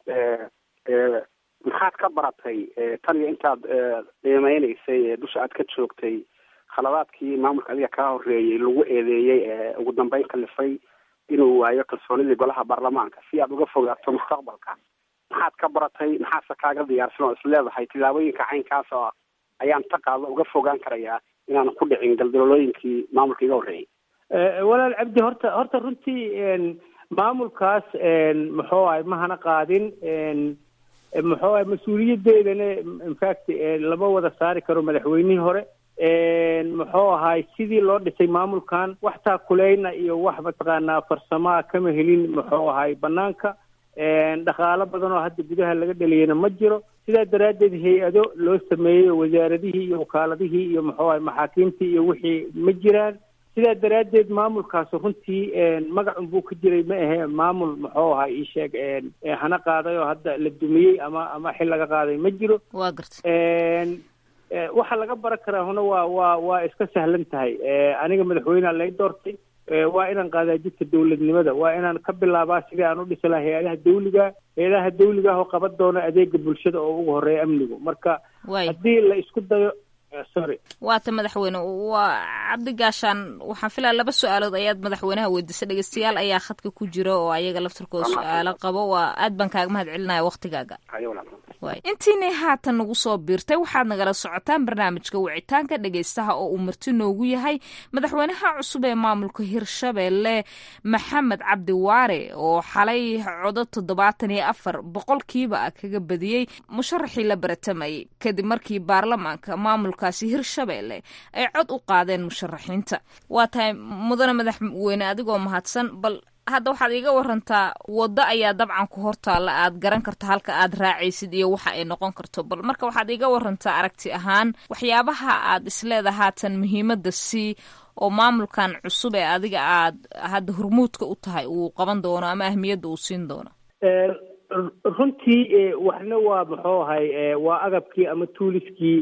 maxaad ka baratay tan iyo intaad qiimeyneysay dusha aad ka joogtay khaladaadkii maamulka adiga kaa horeeyey lagu eedeeyey ee ugu dambeyn kalifay inuu waayo kalsoonidii golaha baarlamaanka si aad uga fogaato mustaqbalka maxaad ka baratay maxaase kaaga diyaarsan oo isleedahay tilaabooyinka caynkaas oo ayaan ta qaado uga fogaan karayaa inaanan ku dhicin galdalolooyinkii maamulka iga horreeyey walaal cabdi horta horta runtii maamulkaas muxuu ahay mahana qaadin muxuu ahay mas-uuliyadeedana infact lama wada saari karo madaxweynihii hore muxuu ahay sidii loo dhisay maamulkan wax taakuleyna iyo wax mataqaanaa farsamaa kama helin muxuu ahay banaanka dhaqaalo badan oo hadda gudaha laga dhaliyana ma jiro sidaa daraaddeed hay-ado loo sameeyey wasaaradihii iyo wakaaladihii iyo muxuu ahay maxaakiimtii iyo wixii ma jiraan sidaa daraaddeed maamulkaas runtii magacun buu ka jiray ma ahe maamul muxuu ahay ii sheeg hana qaaday oo hadda la dumiyey ama ama xil laga qaaday ma jiro waa garta waxa laga baran karaa huna waa waa waa iska sahlan tahay aniga madaxweynea lay doortay waa inaan qaadaa jidka dawladnimada waa inaan ka bilaabaa sidii aan u dhisi lahaa hay-adaha dawliga hay-adaha dawliga ah oo qaban doona adeega bulshada oo ugu horeeya amnigu marka haddii la isku dayo sorry waata madaxweyne waa cabdi gaashaan waxaan filaya laba su-aalood ayaad madaxweynaha weydiisay dhegeystayaal ayaa khadka ku jira oo ayaga laftirkooda su-aalo qabo waa aad baan kaaga mahad celinaya waktigaaga intiinay haatan nagu soo biirtay waxaad nagala socotaan barnaamijka wicitaanka dhegeystaha oo uu marti noogu yahay madaxweynaha cusub ee maamulka hirshabelle maxamed cabdi waare oo xalay codo toddobaatan iyo afar boqolkiiba kaga badiyey musharaxii la baratamayay kadib markii baarlamaanka maamulkaasi hirshabelle ay cod u qaadeen musharaxiinta waa tahay mudane madaxweyne adigoo mahadsan bal hadda waxaad iiga warantaa waddo ayaa dabcan ku hortaalla aad garan karto halka aad raacaysid iyo waxa ay noqon karto bal marka waxaad iiga warantaa aragti ahaan waxyaabaha aad isleeda haatan muhiimadda sii oo maamulkan cusub ee adiga aad hadda hormuudka u tahay uu qaban doono ama ahmiyadda uu siin doono runtii waxna waa muxuu ahay waa agabkii ama tuuliskii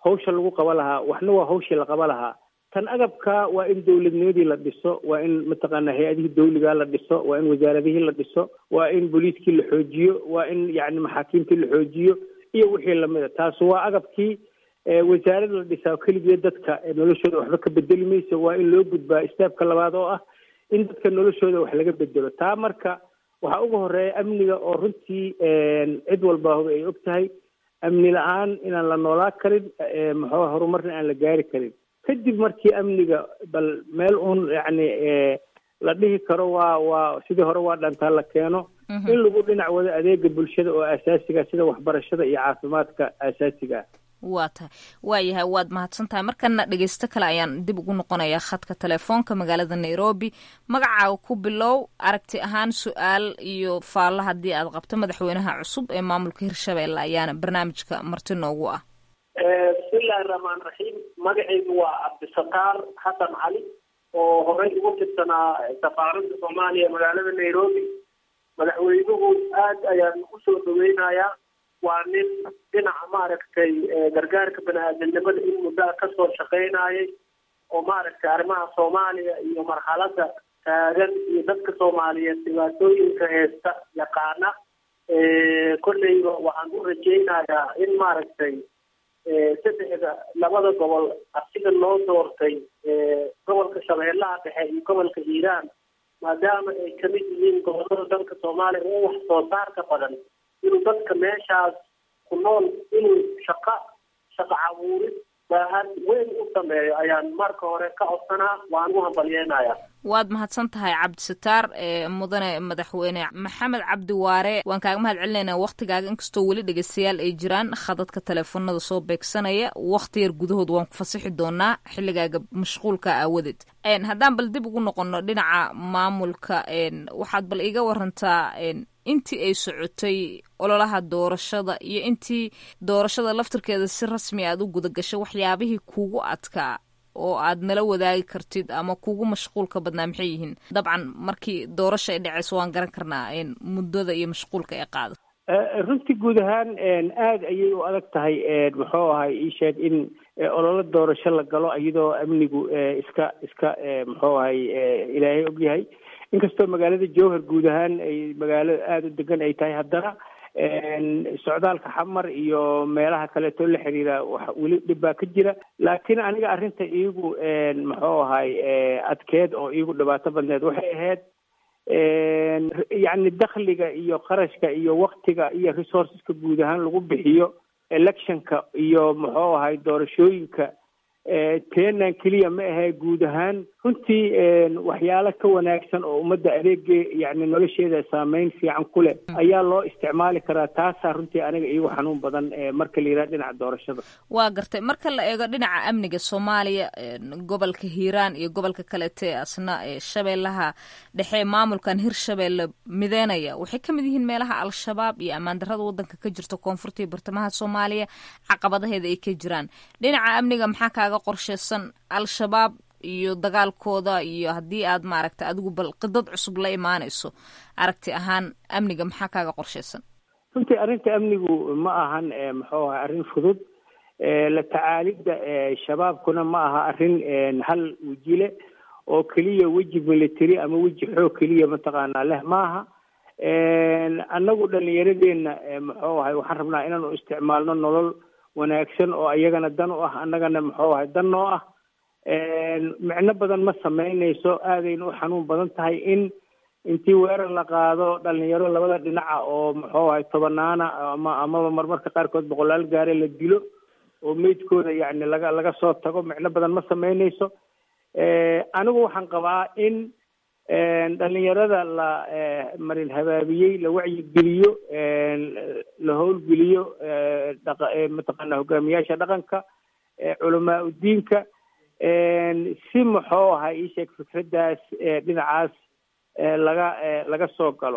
hawsha lagu qaba lahaa waxna waa hawshii la qaba lahaa tan agabka waa in dowladnimadii la dhiso waa in mataqaana hay-adihii dawligaa la dhiso waa in wasaaradihii la dhiso waa in booliiskii la xoojiyo waa in yani maxaakiimtii la xoojiyo iyo wixii lamida taas waa agabkii wasaarad la dhisaa keligeed dadka noloshooda waxba ka bedeli mayso waa in loo gudbaa istaabka labaad oo ah in dadka noloshooda wax laga bedelo taa marka waxaa uga horeeya amniga oo runtii cid walbaahuba ay og tahay amni la-aan inaan la noolaa karin maxaa horumarna aan la gaari karin kadib markii amniga bal meel uun yacni la dhihi karo waa waa sidii hore waa dhantaa la keeno in lagu dhinac wado adeega bulshada oo asaasiga sida waxbarashada iyo caafimaadka asaasiga ah waa tahay waayahay waad mahadsan tahay markana dhegeysto kale ayaan dib ugu noqonayaa khadka telefoonka magaalada nairobi magacaaga ku bilow aragti ahaan su-aal iyo faallo haddii aad qabto madaxweynaha cusub ee maamulka hirshabelle ayaana barnaamijka marti noogu ah bismillahi raxmaan raxiim magacaygu waa cabdisataar xasan cali oo horey ugu tirsanaa safaaradda soomaaliya magaalada nairobi madaxweynuhu aad ayaan usoo dhaweynayaa waa nin dhinaca maaragtay gargaarka bani-aadamnimada in muddaa kasoo shaqeynayay oo maaragtay arrimaha soomaaliya iyo marxalada taagan iyo dadka soomaaliyeed dhibaatooyinka heesta yaqaana kolleyba waxaan u rajeynayaa in maaragtay saddexda labada gobol asiga loo doortay gobolka shabeellaha dhexe iyo gobolka hiiraan maadaama ay kamid yihiin gobolada dalka soomaaliya oo wax soo saarka badan inuu dadka meeshaas ku nool inuu shaqa shaqa cabuurid baahan weyn u sameeyo ayaan marka hore ka codsanaa waan u hambalyeenaya waad mahadsan tahay cabdisataar mudane madaxweyne maxamed cabdi waare waan kaaga mahad celinaynaa waktigaaga inkastoo weli dhegeystayaal ay jiraan khadadka teleefonada soo beegsanaya wakti yar gudahood waan ku fasixi doonaa xilligaaga mashquulka aawadeed haddaan bal dib ugu noqono dhinaca maamulka waxaad bal iga warantaa intii ay socotay ololaha doorashada iyo intii doorashada laftirkeeda si rasmi aad u gudagashay waxyaabihii kuugu adkaa oo aad nala wadaagi kartid ama kuugu mashquulka badnaa maxay yihiin dabcan markii doorasha ay dhaceyso waan garan karnaa muddada iyo mashquulka ay qaado runtii guud ahaan aada ayay u adag tahay muxuu ahay ii sheeg in ololo doorasho la galo iyadoo amnigu iska iska muxuu ahay ilaahay ogyahay inkastoo magaalada jowhar guud ahaan ay magaalo aada u degan ay tahay haddana socdaalka xamar iyo meelaha kaleeto la xiriira wax weli dhib baa ka jira laakiin aniga arrinta iigu muxuu ahay adkeed oo iigu dhibaato badneed waxay ahayd yacni dakhliga iyo qarashka iyo waktiga iyo resourceska guud ahaan lagu bixiyo electionka iyo muxuu ahay doorashooyinka teenan keliya ma ahe guud ahaan runtii waxyaalo ka wanaagsan oo ummadda adeege yani nolosheeda saameyn fiican ku leh ayaa loo isticmaali karaa taasaa runtii aniga iigu xanuun badan marka la yidhaha dhinaca doorashada waa gartay marka la eego dhinaca amniga soomaaliya gobolka hiiraan iyo gobolka kalete asna shabeellaha dhexe maamulkan hirshabeelle mideynaya waxay ka mid yihiin meelaha al-shabaab iyo ammaan darrada waddanka ka jirta koonfurta iyo bartamaha soomaaliya caqabadaheeda ay ka jiraan dhinaca amniga maxaa kaaga qorsheysan al-shabaab iyo dagaalkooda iyo haddii aad maaragta adigu bal qidad cusub la imaanayso aragti ahaan amniga maxaa kaaga qorsheysan runtii arrinta amnigu ma ahan muxuu ahay arrin fudud la tacaalidda shabaabkuna ma aha arrin hal wejile oo keliya weji military ama weji xoog keliya mataqaanaa leh maaha annagu dhalinyaradeenna muxuu ahay waxaan rabnaa inaanu isticmaalno nolol wanaagsan oo iyagana dan u ah annagana muxuu ahay dan noo ah micno badan ma sameynayso aadayna u xanuun badan tahay in intii weerar la qaado dhalinyaro labada dhinaca oo muxuu ahay tobanaana ama amaba marmarka qaarkood boqolaal gaare la dilo oo meydkooda yacni laga laga soo tago micno badan ma sameynayso anigu waxaan qabaa in dhalinyarada la marin habaabiyey la wacyigeliyo la howlgeliyo mataqaana hogaamiyaasha dhaqanka culamaa udiinka si muxuu ahay ii sheeg fikraddaas dhinacaas laga laga soo galo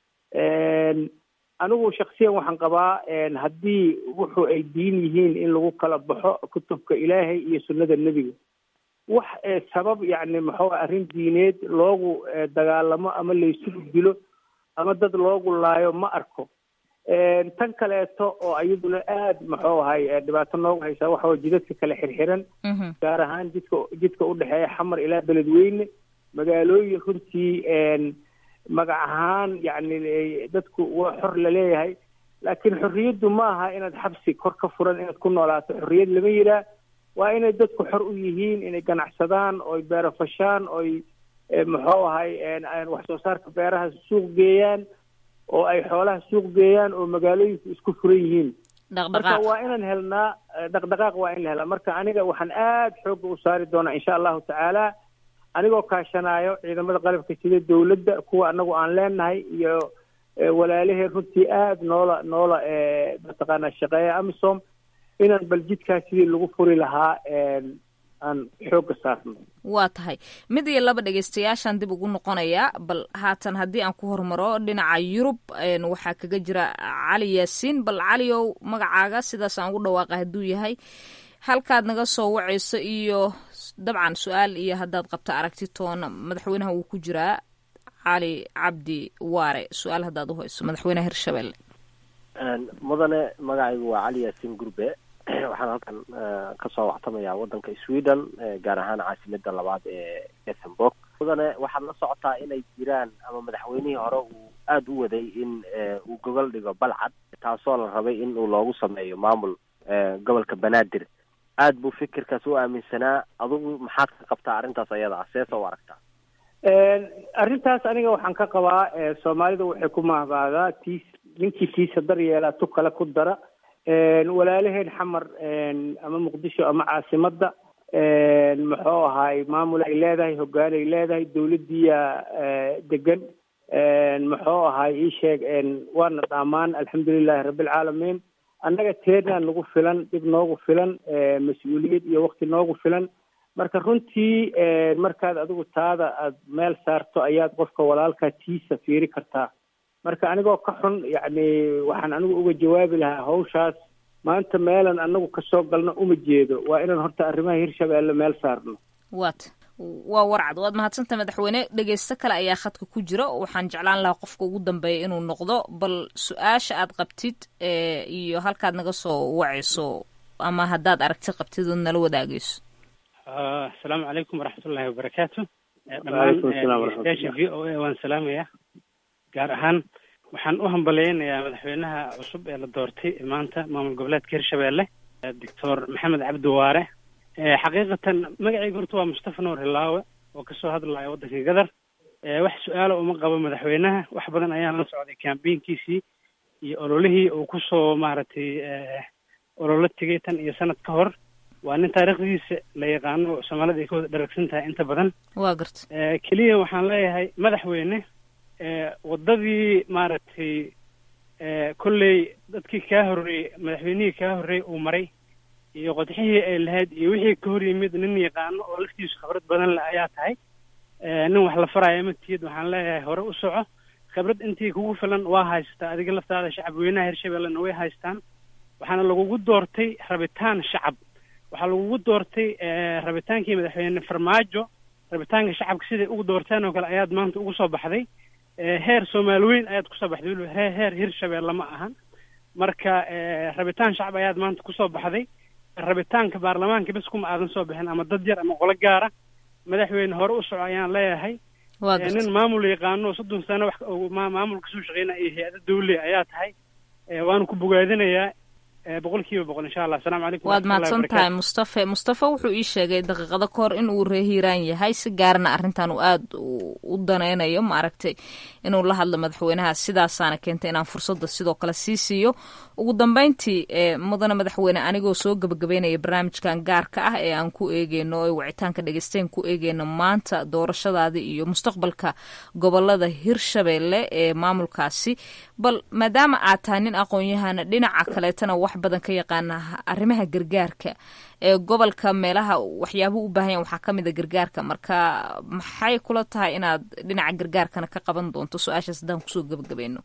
anigu shaksiyan waxaan qabaa haddii wuxu ay diin yihiin in lagu kala baxo kutubka ilaahay iyo sunnada nebiga wax sabab yacni muxuu arrin diineed loogu dagaalamo ama laysugu dilo ama dad loogu laayo ma arko tan kaleeto oo iyaduna aad muxuu ahay dhibaato noogu haysaa waxa way jidadka kale xirxiran gaar ahaan jidka jidka udhexeeya xamar ilaa beledweyne magaalooyin runtii magac ahaan yacni dadku waa xor laleeyahay laakiin xorriyaddu ma aha inaad xabsi kor ka furan inaad ku noolaato xorriyad lama yiraa waa inay dadku xor u yihiin inay ganacsadaan oy beerafashaan oy muxuu ahay wax soo saarka beeraha suuq geeyaan oo ay xoolaha suuq geeyaan oo magaalooyinku isku furan yihiin marka waa inaan helnaa dhaqdhaqaaq waa in la helaa marka aniga waxaan aad xoogga u saari doonaa insha allahu tacaala anigoo kaashanaayo ciidamada qalabka sida dowladda kuwa anagu aan leenahay iyo walaalaheen runtii aad noola noola mataqaanaa shaqeeya amisom inaan bal jidkaas sidii lagu furi lahaa aan xoogga saarno waa tahay mid iyo laba dhegeystayaashaan dib ugu noqonayaa bal haatan haddii aan ku hormaro dhinaca yurub waxaa kaga jira cali yaasiin bal caliow magacaaga sidaas aan ugu dhawaaqa hadduu yahay halkaad naga soo wacayso iyo dabcan su-aal iyo haddaad qabto aragti toona madaxweynaha wuu ku jiraa cali cabdi waare su-aal haddaad uhayso madaxweynaha hirshabelle mudane magacaygu waa cali yaasiin gurbe waxaan halkan kasoo waxtamayaa wadanka sweden gaar ahaan caasimada labaad ee ethenburg mudane waxaad la socotaa inay jiraan ama madaxweynihii hore uu aada u waday in uu gogol dhigo balcad taasoo la rabay in uu loogu sameeyo maamul gobolka banaadir aad buu fikirkaas u aaminsanaa adugu maxaad ka qabtaa arrintaas ayada ah seesa u aragtaa arrintaas aniga waxaan ka qabaa soomaalida waxay ku mahbaadaa tiis ninkii tiisa dar yeelaa tu kale ku dara walaalaheen xamar ama muqdisho ama caasimadda muxuu ahaay maamul ay leedahay hoggaan ay leedahay dowladdiiya degan muxuu ahaay ii sheeg waana dhaamaan alxamdulilahi rabbilcaalamiin annaga teernaan nagu filan dhib noogu filan mas-uuliyad iyo wakti noogu filan marka runtii markaad adigu taada aada meel saarto ayaad qofka walaalkaa tiisa fiiri kartaa marka anigoo ka xun yacni waxaan anigu uga jawaabi lahaa hawshaas maanta meelan anagu kasoo galno uma jeedo waa inaan horta arrimaha hirshabeelle meel saarno wat waa warcad waad mahadsanta madaxweyne dhegeysto kale ayaa khadka ku jira waxaan jeclaan lahaa qofka ugu dambeeya inuu noqdo bal su-aasha aad qabtid iyo halkaad naga soo wacayso ama haddaad aragti qabtid ood nala wadaagayso asalaamu calaykum waraxmatullahi wabarakaatu dhammaan station v o a waan salaamayaa gaar ahaan waxaan u hambaleynayaa madaxweynaha cusub ee la doortay maanta maamul goboleedka hirshabelle doctor maxamed cabdi waare xaqiiqatan magacayga horta waa mustafa nuur hilaawe oo kasoo hadlaya waddanka gadar wax su-aala uma qabo madaxweynaha wax badan ayaan la socday kambeynkiisii iyo ololihii uu kusoo maaragtay ololo tegay tan iyo sanad ka hor waa nin taariikhdiisa la yaqaano soomaalida ay ka wada dharagsan tahay inta badan waa garta keliya waxaan leeyahay madaxweyne waddadii maaragtay kolley dadkii kaa horreeyey madaxweynihii kaa horreeyey uu maray iyo qodxihii ay lahayd iyo wixii ka hor yimid nin yaqaano oo laftiisu khibrad badan leh ayaa tahay nin wax la faraya matiyid waxaan leeyahay hore u soco khibrad intii kugu filan waa haystaa adiga laftaada shacab weynaha hirshabellena way haystaan waxaana lagugu doortay rabitaan shacab waxaa lagugu doortay rabitaankii madaxweyne farmaajo rabitaanka shacabka siday ugu doorteen oo kale ayaad maanta ugu soo baxday heer soomaali weyn ayaad kusoo baxday weliba he heer hirshabelle ma ahan marka rabitaan shacab ayaad maanta kusoo baxday rabitaanka baarlamaanka bes kuma aadan soo bixin ama dad yar ama qolo gaara madaxweyne hore u soco ayaan leeyahay nin maamul yaqaano soddon sano wax maamul kasoo shaqeynaya iyo hay-ada dawle ayaa tahay waanu ku bogaadinayaa boqol kiiba boqol insha allah asalamu calaykum waad mahadsan tahay mustafe mustafe wuxuu ii sheegay daqiiqado ka hor in uu ree hiiraan yahay si gaarna arrintan uu aada u danaynayo maaragtay inuu la hadlo madaxweynaha sidaasaana keentay inaan fursadda sidoo kale sii siiyo ugu dambeyntii mudane madaxweyne anigoo soo gebagabeynaya barnaamijkan gaarka ah ee aan ku eegeyno ee wicitaanka dhegeysteyn ku eegeyno maanta doorashadaada iyo mustaqbalka gobolada hirshabelle ee maamulkaasi bal maadaama aad tahay nin aqoon-yahana dhinaca kaleetana wax badan ka yaqaana arrimaha gargaarka ee gobolka meelaha waxyaabuhu u baahan yahan waxaa ka mid a gargaarka marka maxay kula tahay inaad dhinaca gargaarkana ka qaban doonto su-aashaas haddaan kusoo gebagabeyno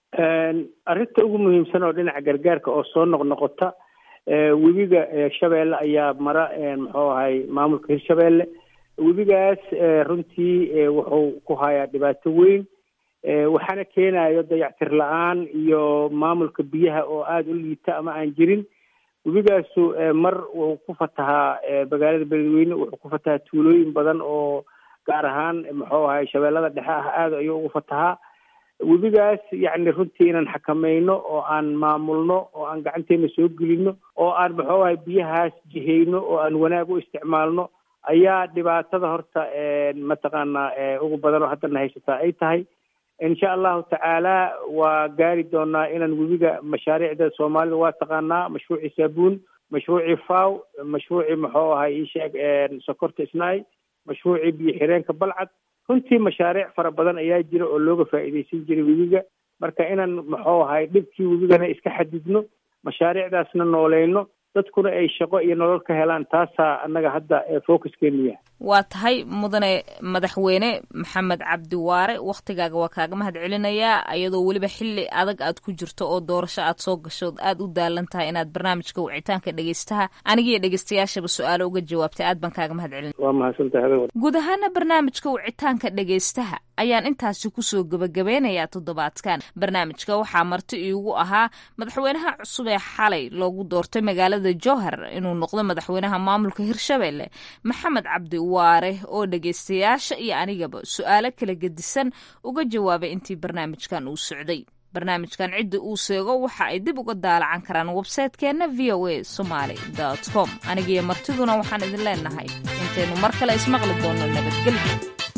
arrinta ugu muhiimsan oo dhinaca gargaarka oo soo noqnoqota webiga shabeelle ayaa mara muxuu ahay maamulka hirshabelle webigaas runtii wuxuu ku hayaa dhibaato weyn waxaana keenayo dayactir la-aan iyo maamulka biyaha oo aada u liita ama aan jirin webigaasu mar wuxuu ku fatahaa magaalada beledweyne wuxuu ku fatahaa tuulooyin badan oo gaar ahaan muxuu ahay shabeellada dhexe ah aada ayuu ugu fatahaa webigaas yacni runtii inaan xakamayno oo aan maamulno oo aan gacanteena soo gelino oo aan muxuu ahay biyahaas jihayno oo aan wanaag u isticmaalno ayaa dhibaatada horta mataqaanaa ugu badan oo haddana haysataa ay tahay insha allahu tacaala waa gaari doonaa inaan webiga mashaariicda soomaalida waa taqaanaa mashruuci saabuun mashruuci faw mashruuci muxuu ahay isheeg sokorta isnaay mashruuci biyo xireenka balcad runtii mashaariic fara badan ayaa jira oo looga faa'iidaysan jiray webiga marka inaan muxuu ahay dhibkii webigana iska xadidno mashaariicdaasna nooleyno dadkuna ay shaqo iyo nolol ka helaan taasaa annaga hadda focuskeenu yahay waa tahay mudane madaxweyne maxamed cabdi waare wakhtigaaga waa kaaga mahad celinayaa ayadoo weliba xili adag aad ku jirto oo doorasho aad soo gasho aad u daalan tahay inaad barnaamijka wicitaanka dhegeystaha anigiiyo dhegeystayaashaba su-aalo uga jawaabtay aad baan kaaga mahad celina waa mahadsantahay guud ahaana barnaamijka wicitaanka dhegeystaha ayaan intaasi kusoo gebagabeynayaa toddobaadkan barnaamijka waxaa marti iigu ahaa madaxweynaha cusub ee xalay loogu doortay magaalada jowhar inuu noqdo madaxweynaha maamulka hirshabelle maxamed cabdi waare oo dhegeystayaasha iyo anigaba su-aalo kala gedisan uga jawaabay intii barnaamijkan uu socday barnaamijkan cidda uu seego waxa ay dib uga daalacan karaan websaytekeenna v o a somaly com anigiyo martiduna waxaan idin leenahay intaynu mar kale ismaqli doonno nabadgelyo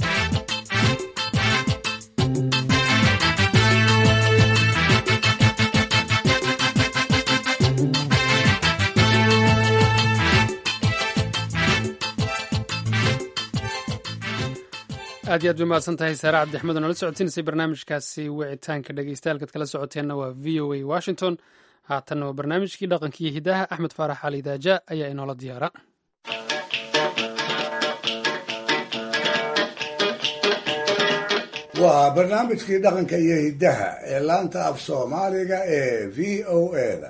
aad iyo aad bay mahadsan tahay saare cabdixmed oo nala socodsiinaysay barnaamijkaasi wicitaanka dhegeystayaal kala socoteenna waa v o a washington haatanna waa barnaamijkii dhaqankiiyo hidaha axmed faarax cali daaja ayaa inoola diyaara waa barnaamijkii dhaqanka iyo hiddaha ee laanta af soomaaliga ee v o eda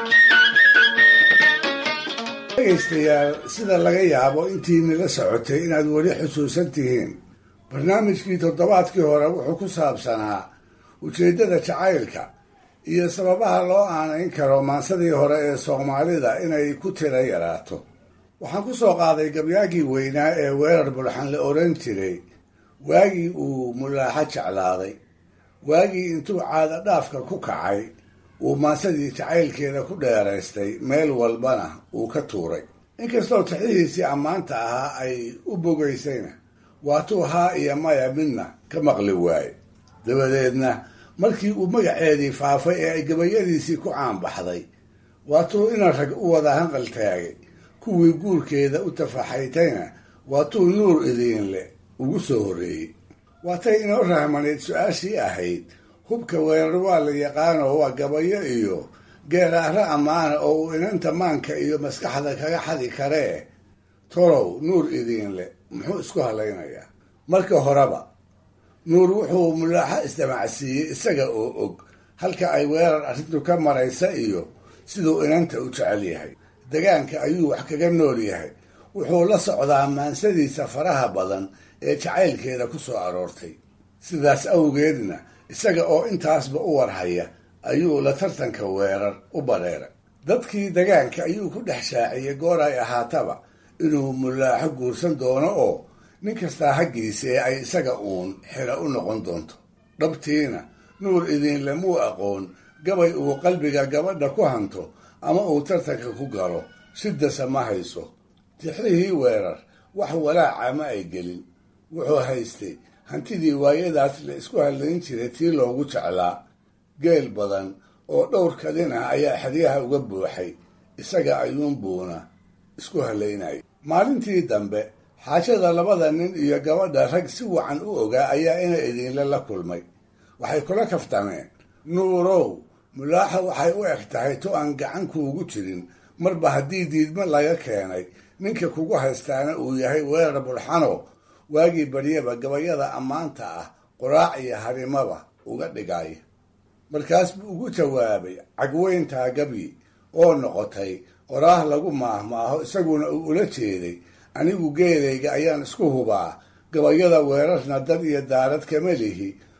dhegaystayaal sida laga yaabo intiini la socotay inaad weli xusuusan tihiin barnaamijkii toddobaadkii hore wuxuu ku saabsanaa ujeeddada jacaylka iyo sababaha loo aanayn karo maansadii hore ee soomaalida inay ku tira yaraato waxaan ku soo qaaday gabyaagii weynaa ee weerar bulxan la odhan jiray waagii uu mulaaxo jeclaaday waagii intuu caada dhaafka ku kacay uu maansadii jacaylkeeda ku dheeraystay meel walbana uu ka tuuray inkastoo tixihiisii ammaanta ahaa ay u bogaysayna waatuu haa iyo maya midna ka maqli waaye dabadeedna markii uu magaceedii faafay ee ay gabayadiisii ku caanbaxday waatuu ina rag u wada hanqal taagay kuwii guurkeeda u tafaxaytayna waatuu nuur idiinle ugu soo horreeyey waatay inoo rahmanayd su-aashii ahayd hubka weerar waa la yaqaanoo waa gabayo iyo geeraaro ammaana oo uu inanta maanka iyo maskaxda kaga xadi karee tolow nuur idiinle muxuu isku halaynayaa marka horeba nuur wuxuu mulaaxo isdamacsiiyey isaga oo og halka ay weerar arrintu ka maraysa iyo siduu inanta u jecel yahay degaanka ayuu wax kaga nool yahay wuxuu la socdaa maansadiisa faraha badan ee jacaylkeeda ku soo aroortay sidaas awgeedna isaga oo intaasba u warhaya ayuu la tartanka weerar u bareeray dadkii degaanka ayuu ku dhex shaaciyey goor ay ahaataba inuu mulaaxo guursan doono oo nin kastaa haggiisa ee ay isaga uun xira u noqon doonto dhabtiina nuur idiinle muu aqoon gabay uu qalbiga gabadha ku hanto ama uu tartanka ku galo sidasa ma hayso tixrihii weerar wax walaaca ma ay gelin wuxuu haystay hantidii waayadaas la isku hadlayn jiray tii loogu jeclaa geel badan oo dhowr kadin ah ayaa xeryaha uga buuxay isaga ayuunbuuna isku halaynayay maalintii dambe xaajada labada nin iyo gabadha rag si wacan u ogaa ayaa ina idiinle la kulmay waxay kula kaftameen nuurow mulaaxa waxay u eg tahay to aan gacan kuugu jirin marba haddii diidmo laga keenay ninka kugu haystaana uu yahay weerar bulxano waagii baryaba gabayada ammaanta ah qoraac iyo harimaba uga dhigaya markaas buu ugu jawaabay cagweyntaa gabyi oo noqotay qoraah lagu maahmaaho isaguna uu ula jeeday anigu geelayga ayaan isku hubaa gabayada weerarna dad iyo daarad kama lihi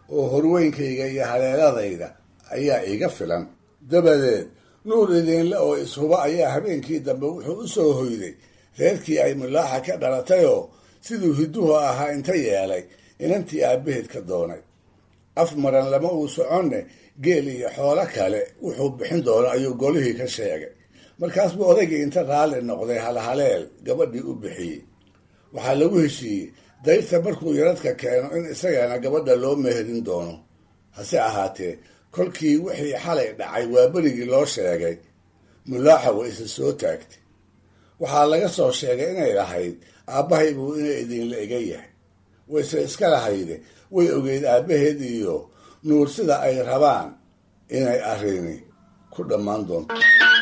oo horweynkayga iyo haleeladayda ayaa iga filan dabadeed nuur idiinle oo ishuba ayaa habeenkii dambe wuxuu u soo hoyday reerkii ay mulaaxa ka dhalatayoo siduu hidduhu ahaa inta yeelay inantii aabbaheed ka doonay af maran lama uu soconne geel iyo xoolo kale wuxuu bixin doono ayuu golihii ka sheegay markaas buu odaygii inta raalli noqday halhaleel gabadhii u bixiyey waxaa lagu heshiiyey dayrta markuu yaradka keeno in isagana gabadha loo meherin doono hase ahaatee kolkii wixii xalay dhacay waa berigii loo sheegay mulaaxa way isa soo taagtay waxaa laga soo sheegay inay lahayd aabbahay buu inay idinla ega yahay wayse iska lahayde way ogeyd aabbaheed iyo nuur sida ay rabaan inay arrini ku dhammaan doonto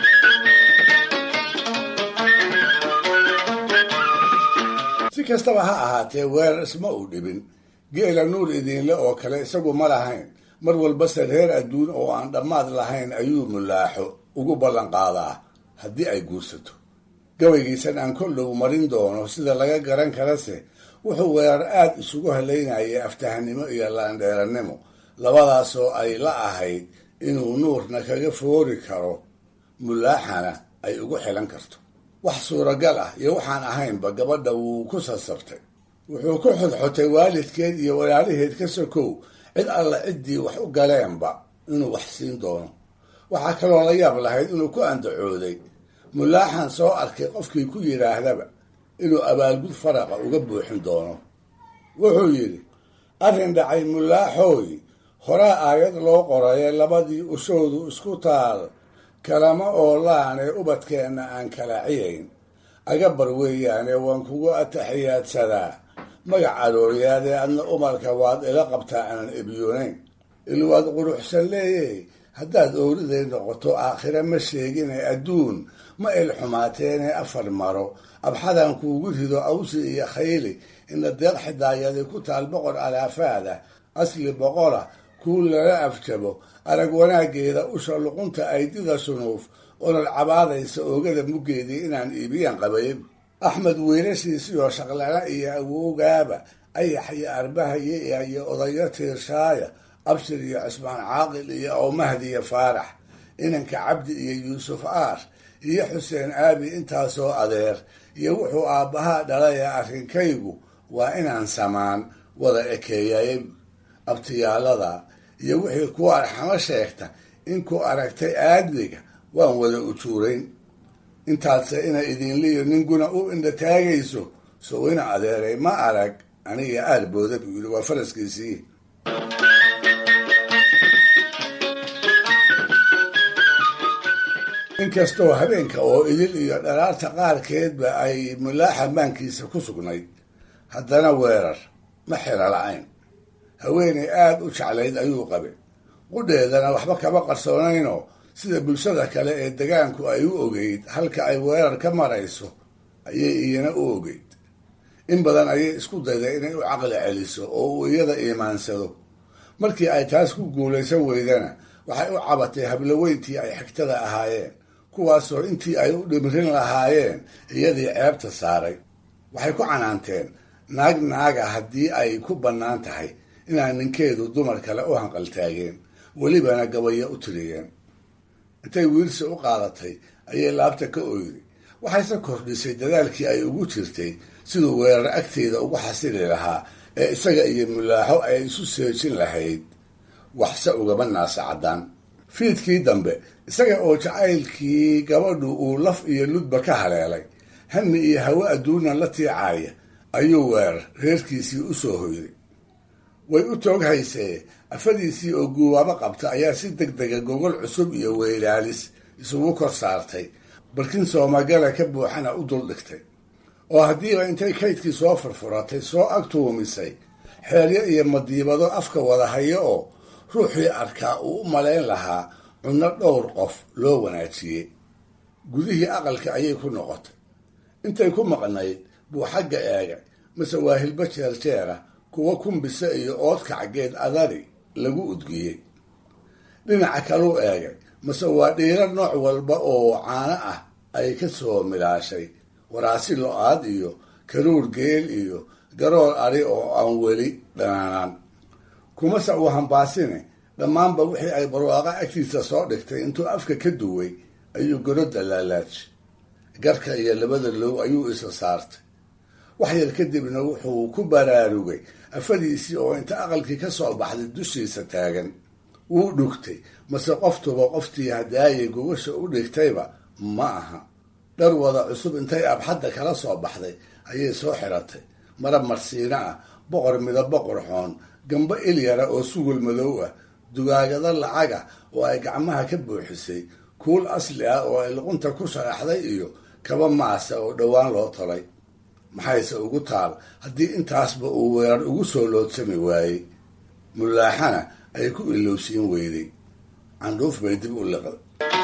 si kastaba ha ahaatee weerar isma uu dhibin geela nuur idiinle oo kale isagu ma lahayn mar walbase reer adduun oo aan dhammaad lahayn ayuu mulaaxo ugu ballan qaadaa haddii ay guursato gabaygiisan aan kollow marin doono sida laga garan karase wuxuu weerar aad isugu halaynayay aftahanimo iyo laandheerannimo labadaasoo ay la ahayd inuu nuurna kaga foori karo mulaaxana ay ugu xilan karto wax suuragal ah iyo waxaan ahaynba gabadha wuu ku sasabtay wuxuu ku xodxotay waalidkeed iyo walaalaheed ka sokow cid alla ciddii wax u galeenba inuu wax siin doono waxaa kaloo la yaab lahayd inuu ku andacooday mulaaxan soo arkay qofkii ku yidhaahdaba inuu abaalgud faraqa uga buuxin doono wuxuu yidhi arrin dhacay mulaaxooy horaa aayad loo qoraye labadii ushoodu isku taal kalama oolaan ee ubadkeenna aan kala ciyayn agabar weeyaane waan kugu ataxiyaadsadaa magac arooriyaadee adna umarka waad ila qabtaa aanan ebyoonayn ilwaad quruxsan leeyey haddaad ooriday noqoto aakhire ma sheegine adduun ma il xumaateene afar maro abxadan kuugu rido awsi iyo khayli ina deeq xidaayadi ku taal boqor alaafaada asli boqora kuu lala afjabo arag wanaaggeeda usha luqunta aydida sunuuf olol cabaadaysa oogada muggeedii inaan iibiyan qabay axmed wiilashiisiyo shaqlana iyo awowgaaba ayax iyo arbahaye iyo odayo tiirshaaya abshir iyo cismaan caaqil iyo awmahdiyo faarax inanka cabdi iyo yuusuf aar iyo xuseen aabi intaasoo adeer iyo wuxuu aabbahaa dhalay arrinkaygu waa inaan samaan wada ekeeyay abtiyaalada iyo wixii kuwa arxamo sheegta inkuu aragtay aadmiga waan wada ujuurayn intaadse ina idinliyo ninguna u indha taagayso sow ina adeeray ma arag aniga aarbooda buu yidhi waa faraskiisii inkastoo habeenka oo idil iyo dharaarta qaarkeedba ay mulaaxa maankiisa ku sugnayd haddana weerar ma xira la-ayn haweenay aada u jeclayd ayuu qabay qudheedana waxba kama qarsoonaynoo sida bulshada kale ee degaanku ay u ogeyd halka ay weerar ka marayso ayay iyana u ogeyd in badan ayay isku dayday inay u caqli celiso oo uu iyada iimaansado markii ay taas ku guulaysan weydana waxay u cabatay habloweyntii ay xigtada ahaayeen kuwaasoo intii ay u dhimrin lahaayeen iyadii ceebta saaray waxay ku canaanteen naag naaga haddii ay ku bannaan tahay inaan ninkeedu dumar kale u hanqaltaageen welibana gabaya u tiriyeen intay wiilsi u qaadatay ayay laabta ka oyday waxayse kordhisay dadaalkii ay ugu jirtay siduu weerar agteeda ugu xasili lahaa ee isaga iyo mulaaxo ay isu seejin lahayd waxse ugaba naasa caddaan fiidkii dambe isaga oo jacaylkii gabadhu uu laf iyo ludba ka haleelay hami iyo hawo adduuna la tiicaaya ayuu weerar reerkiisii u soo hoyday way u toog haysee afadiisii oo guubaabo qabta ayaa si deg dega gogol cusub iyo weylaalis isugu kor saartay barkin soomagala ka buuxana u dul dhigtay oo haddiiba intay kaydkii soo furfuratay soo agtuumisay xeelyo iyo madiibado afka wada hayo oo ruuxii arkaa uu u malayn lahaa cunno dhowr qof loo wanaajiyey gudihii aqalka ayay ku noqotay intay ku maqnayd buu xagga eegay mase waa hilbo jeerjeera kuwa kumbise iyo oodkacgeed adari lagu udgiyey dhinaca kaluu eegay mase waa dhiiro nooc walba oo caano ah ay ka soo milaashay waraasi lo-aad iyo karuur geel iyo garoor ari oo aan weli dhanaanaan kumase uu hambaasine dhammaanba wixii ay barwaaqo agtiisa soo dhigtay intuu afka ka duway ayuu gorodda laalaajay garka iyo labada low ayuu isa saartay wax yar kadibna wuxuu ku baraarugay afadiisii oo inta aqalkii ka soo baxday dushiisa taagan wuu dhugtay mase qoftuba qoftii hadaayay gogasha u dhigtayba ma aha dhar wada cusub intay abxadda kala soo baxday ayay soo xiratay marab marsiino ah boqor midabo qorxoon gambo ilyara oo sugul madow ah dugaagado lacaga oo ay gacmaha ka buuxisay kuul asli ah oo ay luqunta ku sharaxday iyo kaba maasa oo dhowaan loo tolay maxayse ugu taal haddii intaasba uu weerar ugu soo loodsami waayey mulaaxana ay ku ilowsiin weyday candhuuf bay dib u liqday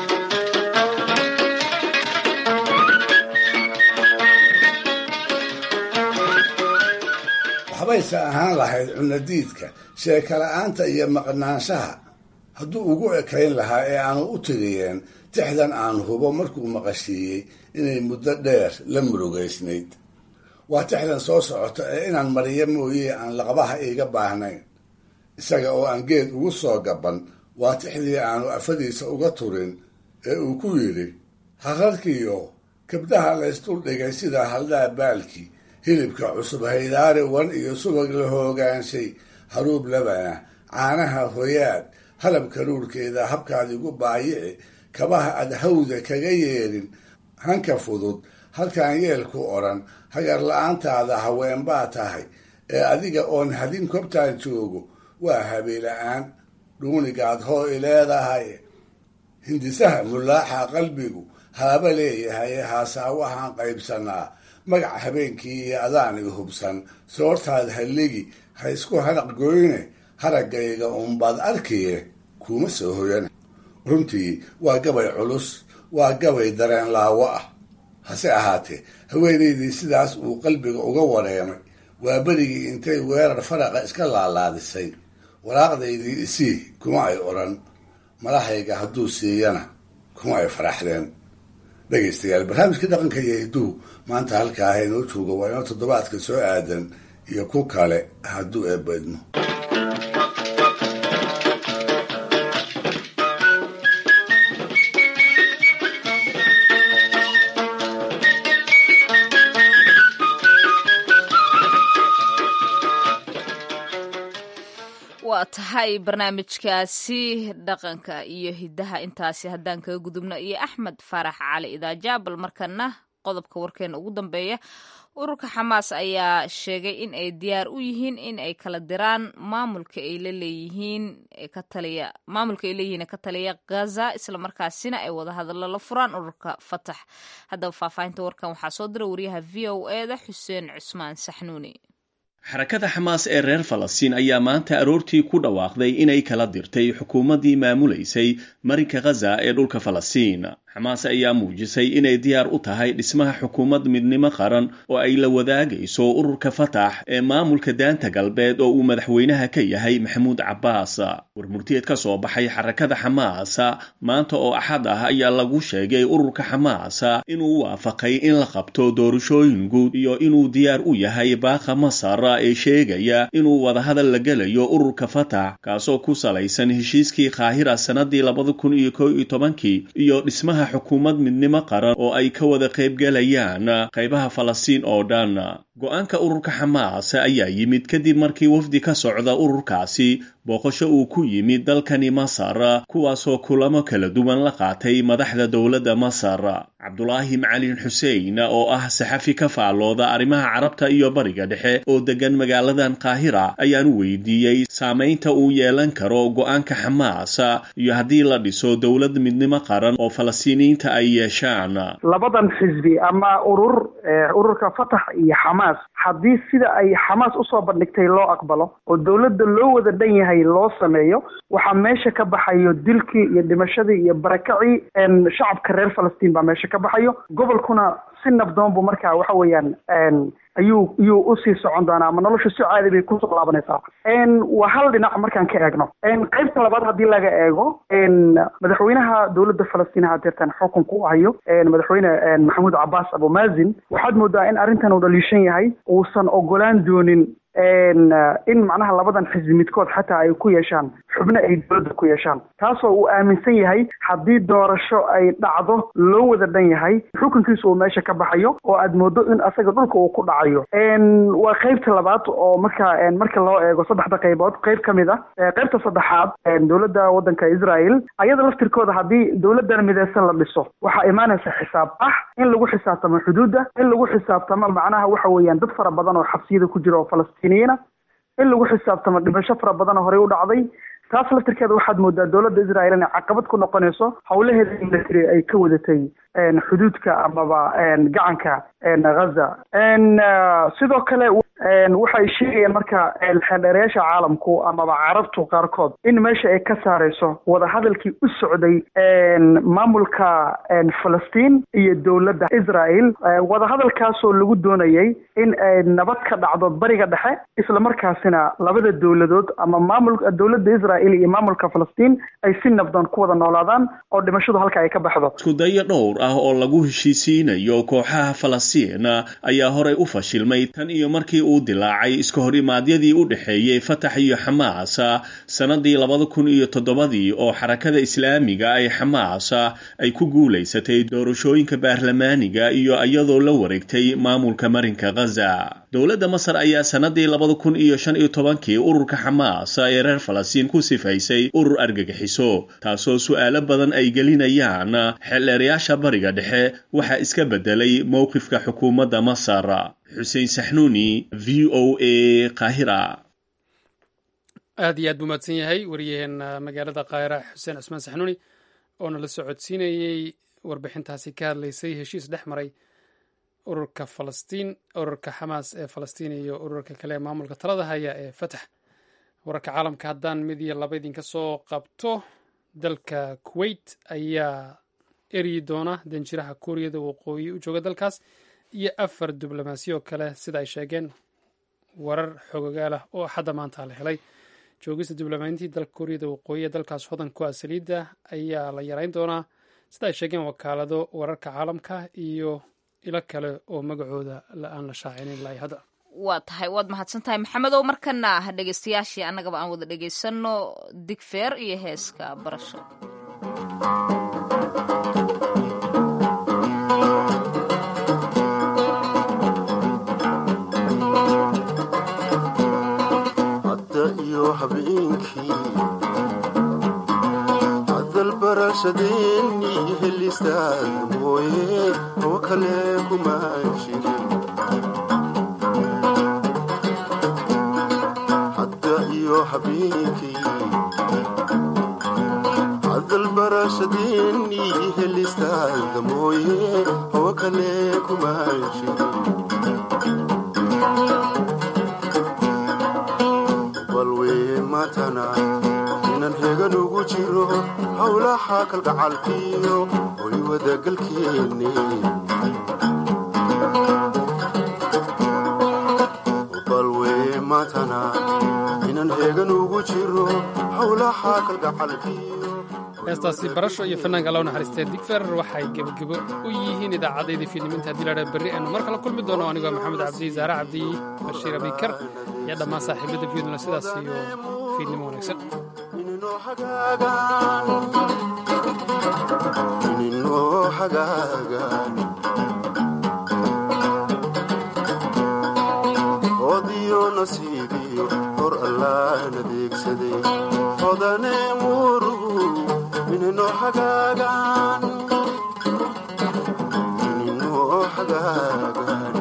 waxbayse ahaan lahayd cunadiidka sheeka la-aanta iyo maqnaanshaha hadduu ugu ekayn lahaa ee aanu u tiriyeen tixdan aan hubo markuu maqashiiyey inay muddo dheer la murugaysnayd waa tixdan soo socota ee inaan mariyo mooye aan laqabaha iiga baahnayn isaga oo aan geed ugu soo gaban waa tixdii aanu afadiisa uga turin ee uu ku yidhi haqarkiyo kabdaha laysduldhigay sida haldhaa baalkii hilibka cusub haydaari wan iyo subag la hoogaanshay haruub labana caanaha hoyaad halab karuurkeeda habkaad igu baayici kabaha aad hawda kaga yeedhin hanka fudud halkaan yeelku odhan hagar la-aantaada haween baa tahay ee adiga oon hadin kobtaan joogo waa habeela-aan dhuunigaad hoo i leedahay hindisaha mulaaxa qalbigu haaba leeyahay haasaa waxaan qaybsanaa magac habeenkii iyo adaan i hubsan soortaad halligi ha isku hanaq goyne haraggayga unbaad arkiye kuma soo hoyan runtii waa gabay culus waa gabay dareen laawo ah hase ahaatee haweenaydii sidaas uu qalbiga uga wareemay waa berigii intay weerar faraqa iska laalaadisay waraaqdaydii isii kuma ay odhan malahayga hadduu siiyana kuma ay faraxdeen dhegaystayaal barnaamijka dhaqanka iyo hidduu maanta halkaa inoo jooga waa inoo toddobaadka soo aadan iyo ku kale hadduu eebbaydmo waa tahay barnaamijkaasi dhaqanka iyo hidaha intaasi haddaan kaga gudubno iyo axmed faarax cali idaajaabal markana qodobka warkeena ugu dambeeya ururka xamaas ayaa sheegay in ay diyaar u yihiin in ay kala diraan maamulka ay laleeyihiin ka taliya maamulka ay leeyihiin ka taliya gaza islamarkaasina ay wada hadallo la furaan ururka fatax haddaba faahfaahinta warkan waxaa soo dira wariyaha v o eda xuseen cusmaan saxnuuni xarakada xamaas ee reer falastiin ayaa maanta aroortii ku dhawaaqday inay kala dirtay xukuumaddii maamulaysay marinka khaza ee dhulka falastiin xamaas ayaa muujisay inay diyaar u tahay dhismaha xukuumad midnimo qaran oo ay la wadaagayso ururka fatax ee maamulka daanta galbeed oo uu madaxweynaha ka yahay maxamuud cabbaas warmurtiyeed ka soo baxay xarakada xamaas maanta oo axad ah ayaa lagu sheegay ururka xamaas inuu waafaqay in la qabto doorashooyin guud iyo inuu diyaar u yahay baaqa masar ee sheegaya inuu wadahadal la gelayo ururka fatax kaasoo ku salaysan heshiiskii kaahira sannadii labada kun iyo kow iyo tobankii iyo dhismaha xukuumad midnimo qaran oo ay ka wada qaybgalayaan qaybaha falastiin oo dhan go-aanka ururka xamaas ayaa yimid kadib markii wafdi ka socda ururkaasi booqasho uu ku yimid dalkani masar kuwaasoo kulamo kala duwan la qaatay madaxda dowladda masar cabdulaahi macalin xuseen oo ah saxafi ka faallooda arrimaha carabta iyo bariga dhexe oo degan magaaladan qaahira ayaan weydiiyey saamaynta uu yeelan karo go-aanka xamaas iyo haddii la dhiso dowlad midnimo qaran oo falastiiniyiinta ay yeeshaan labadan xisbi ama urur ururka fatax iyo xamaas haddii sida ay xamaas usoo bandhigtay loo aqbalo oo dowladda loo wada dhan yahay loo sameeyo waxaa meesha ka baxayo dilkii iyo dhimashadii iyo barakacii shacabka reer falastiin baa meesha ka baxayo gobolkuna si nabdoon buu markaa waxa weeyaan ayuu iyuu usii socon doonaa ama nolosha si caadi bay kusoo laabanaysaa waa hal dhinac markaan ka eegno qaybta labaad haddii laga eego madaxweynaha dowladda falastiin hadeertan xukunka u hayo madaxweyne maxamuud cabaas abumazin waxaad moodaa in arrintan uu dhaliishan yahay uusan ogolaan doonin in macnaha labadan xisbi midkood xataa ay ku yeeshaan xubno ay dowladda ku yeeshaan taasoo uu aaminsan yahay haddii doorasho ay dhacdo loo wada dhan yahay xukunkiisa uu meesha ka baxayo oo aad moodo in asaga dhulka uu ku dhacayo waa qeybta labaad oo marka marka loo eego saddexda qaybood qeyb ka mid ah qeybta saddexaad dowladda waddanka israel ayada laftirkooda haddii dowladdan mideysan la dhiso waxaa imaanaysa xisaab ah in lagu xisaabtamo xuduudda in lagu xisaabtamo macnaha waxa weeyaan dad fara badan oo xabsiyada ku jira oo falastiiniyiina in lagu xisaabtamo dhimasho fara badan oo horey u dhacday taas laftirkeeda waxaad moodaa dowladda israel inay caqabad ku noqonayso howlaheeda military ay ka wadatay xuduudka amaba gacanka ghaza sidoo kale waxay sheegayaan marka xeeldheerayaasha caalamku amaba carabtu qaarkood in meesha ay ka saareyso wadahadalkii u socday maamulka falastiin iyo dowladda israel wadahadalkaasoo lagu doonayay in ay nabad ka dhacdo bariga dhexe islamarkaasina labada dowladood ama maamul dowladda israel iyo maamulka falastiin ay si nabdoon ku wada noolaadaan oo dhimashadu halka ay ka baxdo iskudayo dhowr ah oo lagu heshiisiinayo kooxaha falastiin ayaa horey u fashilmay tan iyo markii uu dilaacay iska hor imaadyadii u dhexeeyey fatax iyo xamaas sannadii labada kun iyo toddobadii oo xarakada islaamiga ay xamaas ay ku guulaysatay doorashooyinka baarlamaaniga iyo iyadoo la wareegtay maamulka marinka ghaza dowladda masar ayaa sannadii labada kun iyo shan iyo tobankii ururka xamaas ee reer falastiin ku sifaysay urur argagixiso taasoo su'aalo badan ay gelinayaan xeldheerayaasha bariga dhexe waxaa iska bedelay mowqifka xukuumadda masar xuseen saxnuuni v o a qaahira aad iyo aad buu mahadsan yahay waryaheena magaalada kaahira xuseen cusmaan saxnuuni oo nala socodsiinayey warbixintaasi ka hadlaysay heshiis dhex maray ururka falastiin ururka xamaas ee falastiin iyo ururka kale ee maamulka talada haya ee fatax wararka caalamka haddaan mid iyo laba idinka soo qabto dalka kuwait ayaa eryi doona danjiraha kuuriyada waqooyi u jooga dalkaas iyo afar diblomaasiyo kale sida ay sheegeen warar xogogaalah oo axadda maanta la helay joogista diblomaantii dalka kuuriyada waqooyi ee dalkaas hodan ku ah saliidda ayaa la yareyn doonaa sida ay sheegeen wakaalado wararka caalamka iyo ilo kale oo magacooda aan la shaacinin ilaa hadda waa tahay waad mahadsan tahay maxamed oo markana dhegeystayaashii annagaba aan wada dhegeysanno digfeer iyo heeska barasho hadalbarashadeennii helistaad mooye oo kale kuma jirin hadda iyo habeenkii hadalbarashadeennii helistaad mooye oo kale kuma jirin balwee matana inan hegan ugu jiro howlaha kalgacalkiyo hoy wadagalkeenne balwee matana inan heegan ugu jiro howlaha kalgacalkiyo heestaasi barasho iyo fanaanka allow naxariistee digfer waxay gebagebo u yihiin idaacaddaydii fiidniminta haddii ladhaa berri aynu mar kale kulmi doono anigoo maxamed cabdi zaare cabdi bashiir abikar iyo dhammaan saaxiibadda fiidnimo sidaas iyo fiidnimo wanaagsan ininoo hagaagan oodiyo nasiibiyo hor allaan adeegsaday hodane murugu ininoo hagaagan ininoo hagaagan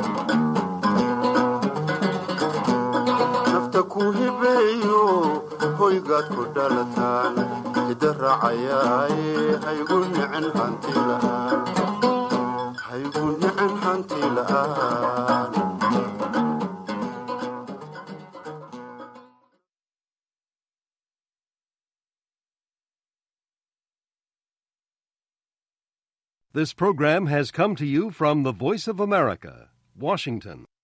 nafta ku hibeeyo hoygaad ku dhalataan hida raacayaaye haygu nicin hanti la'aan haygu nicin hanti la'aan This program has come to you from the Voice of America, Washington.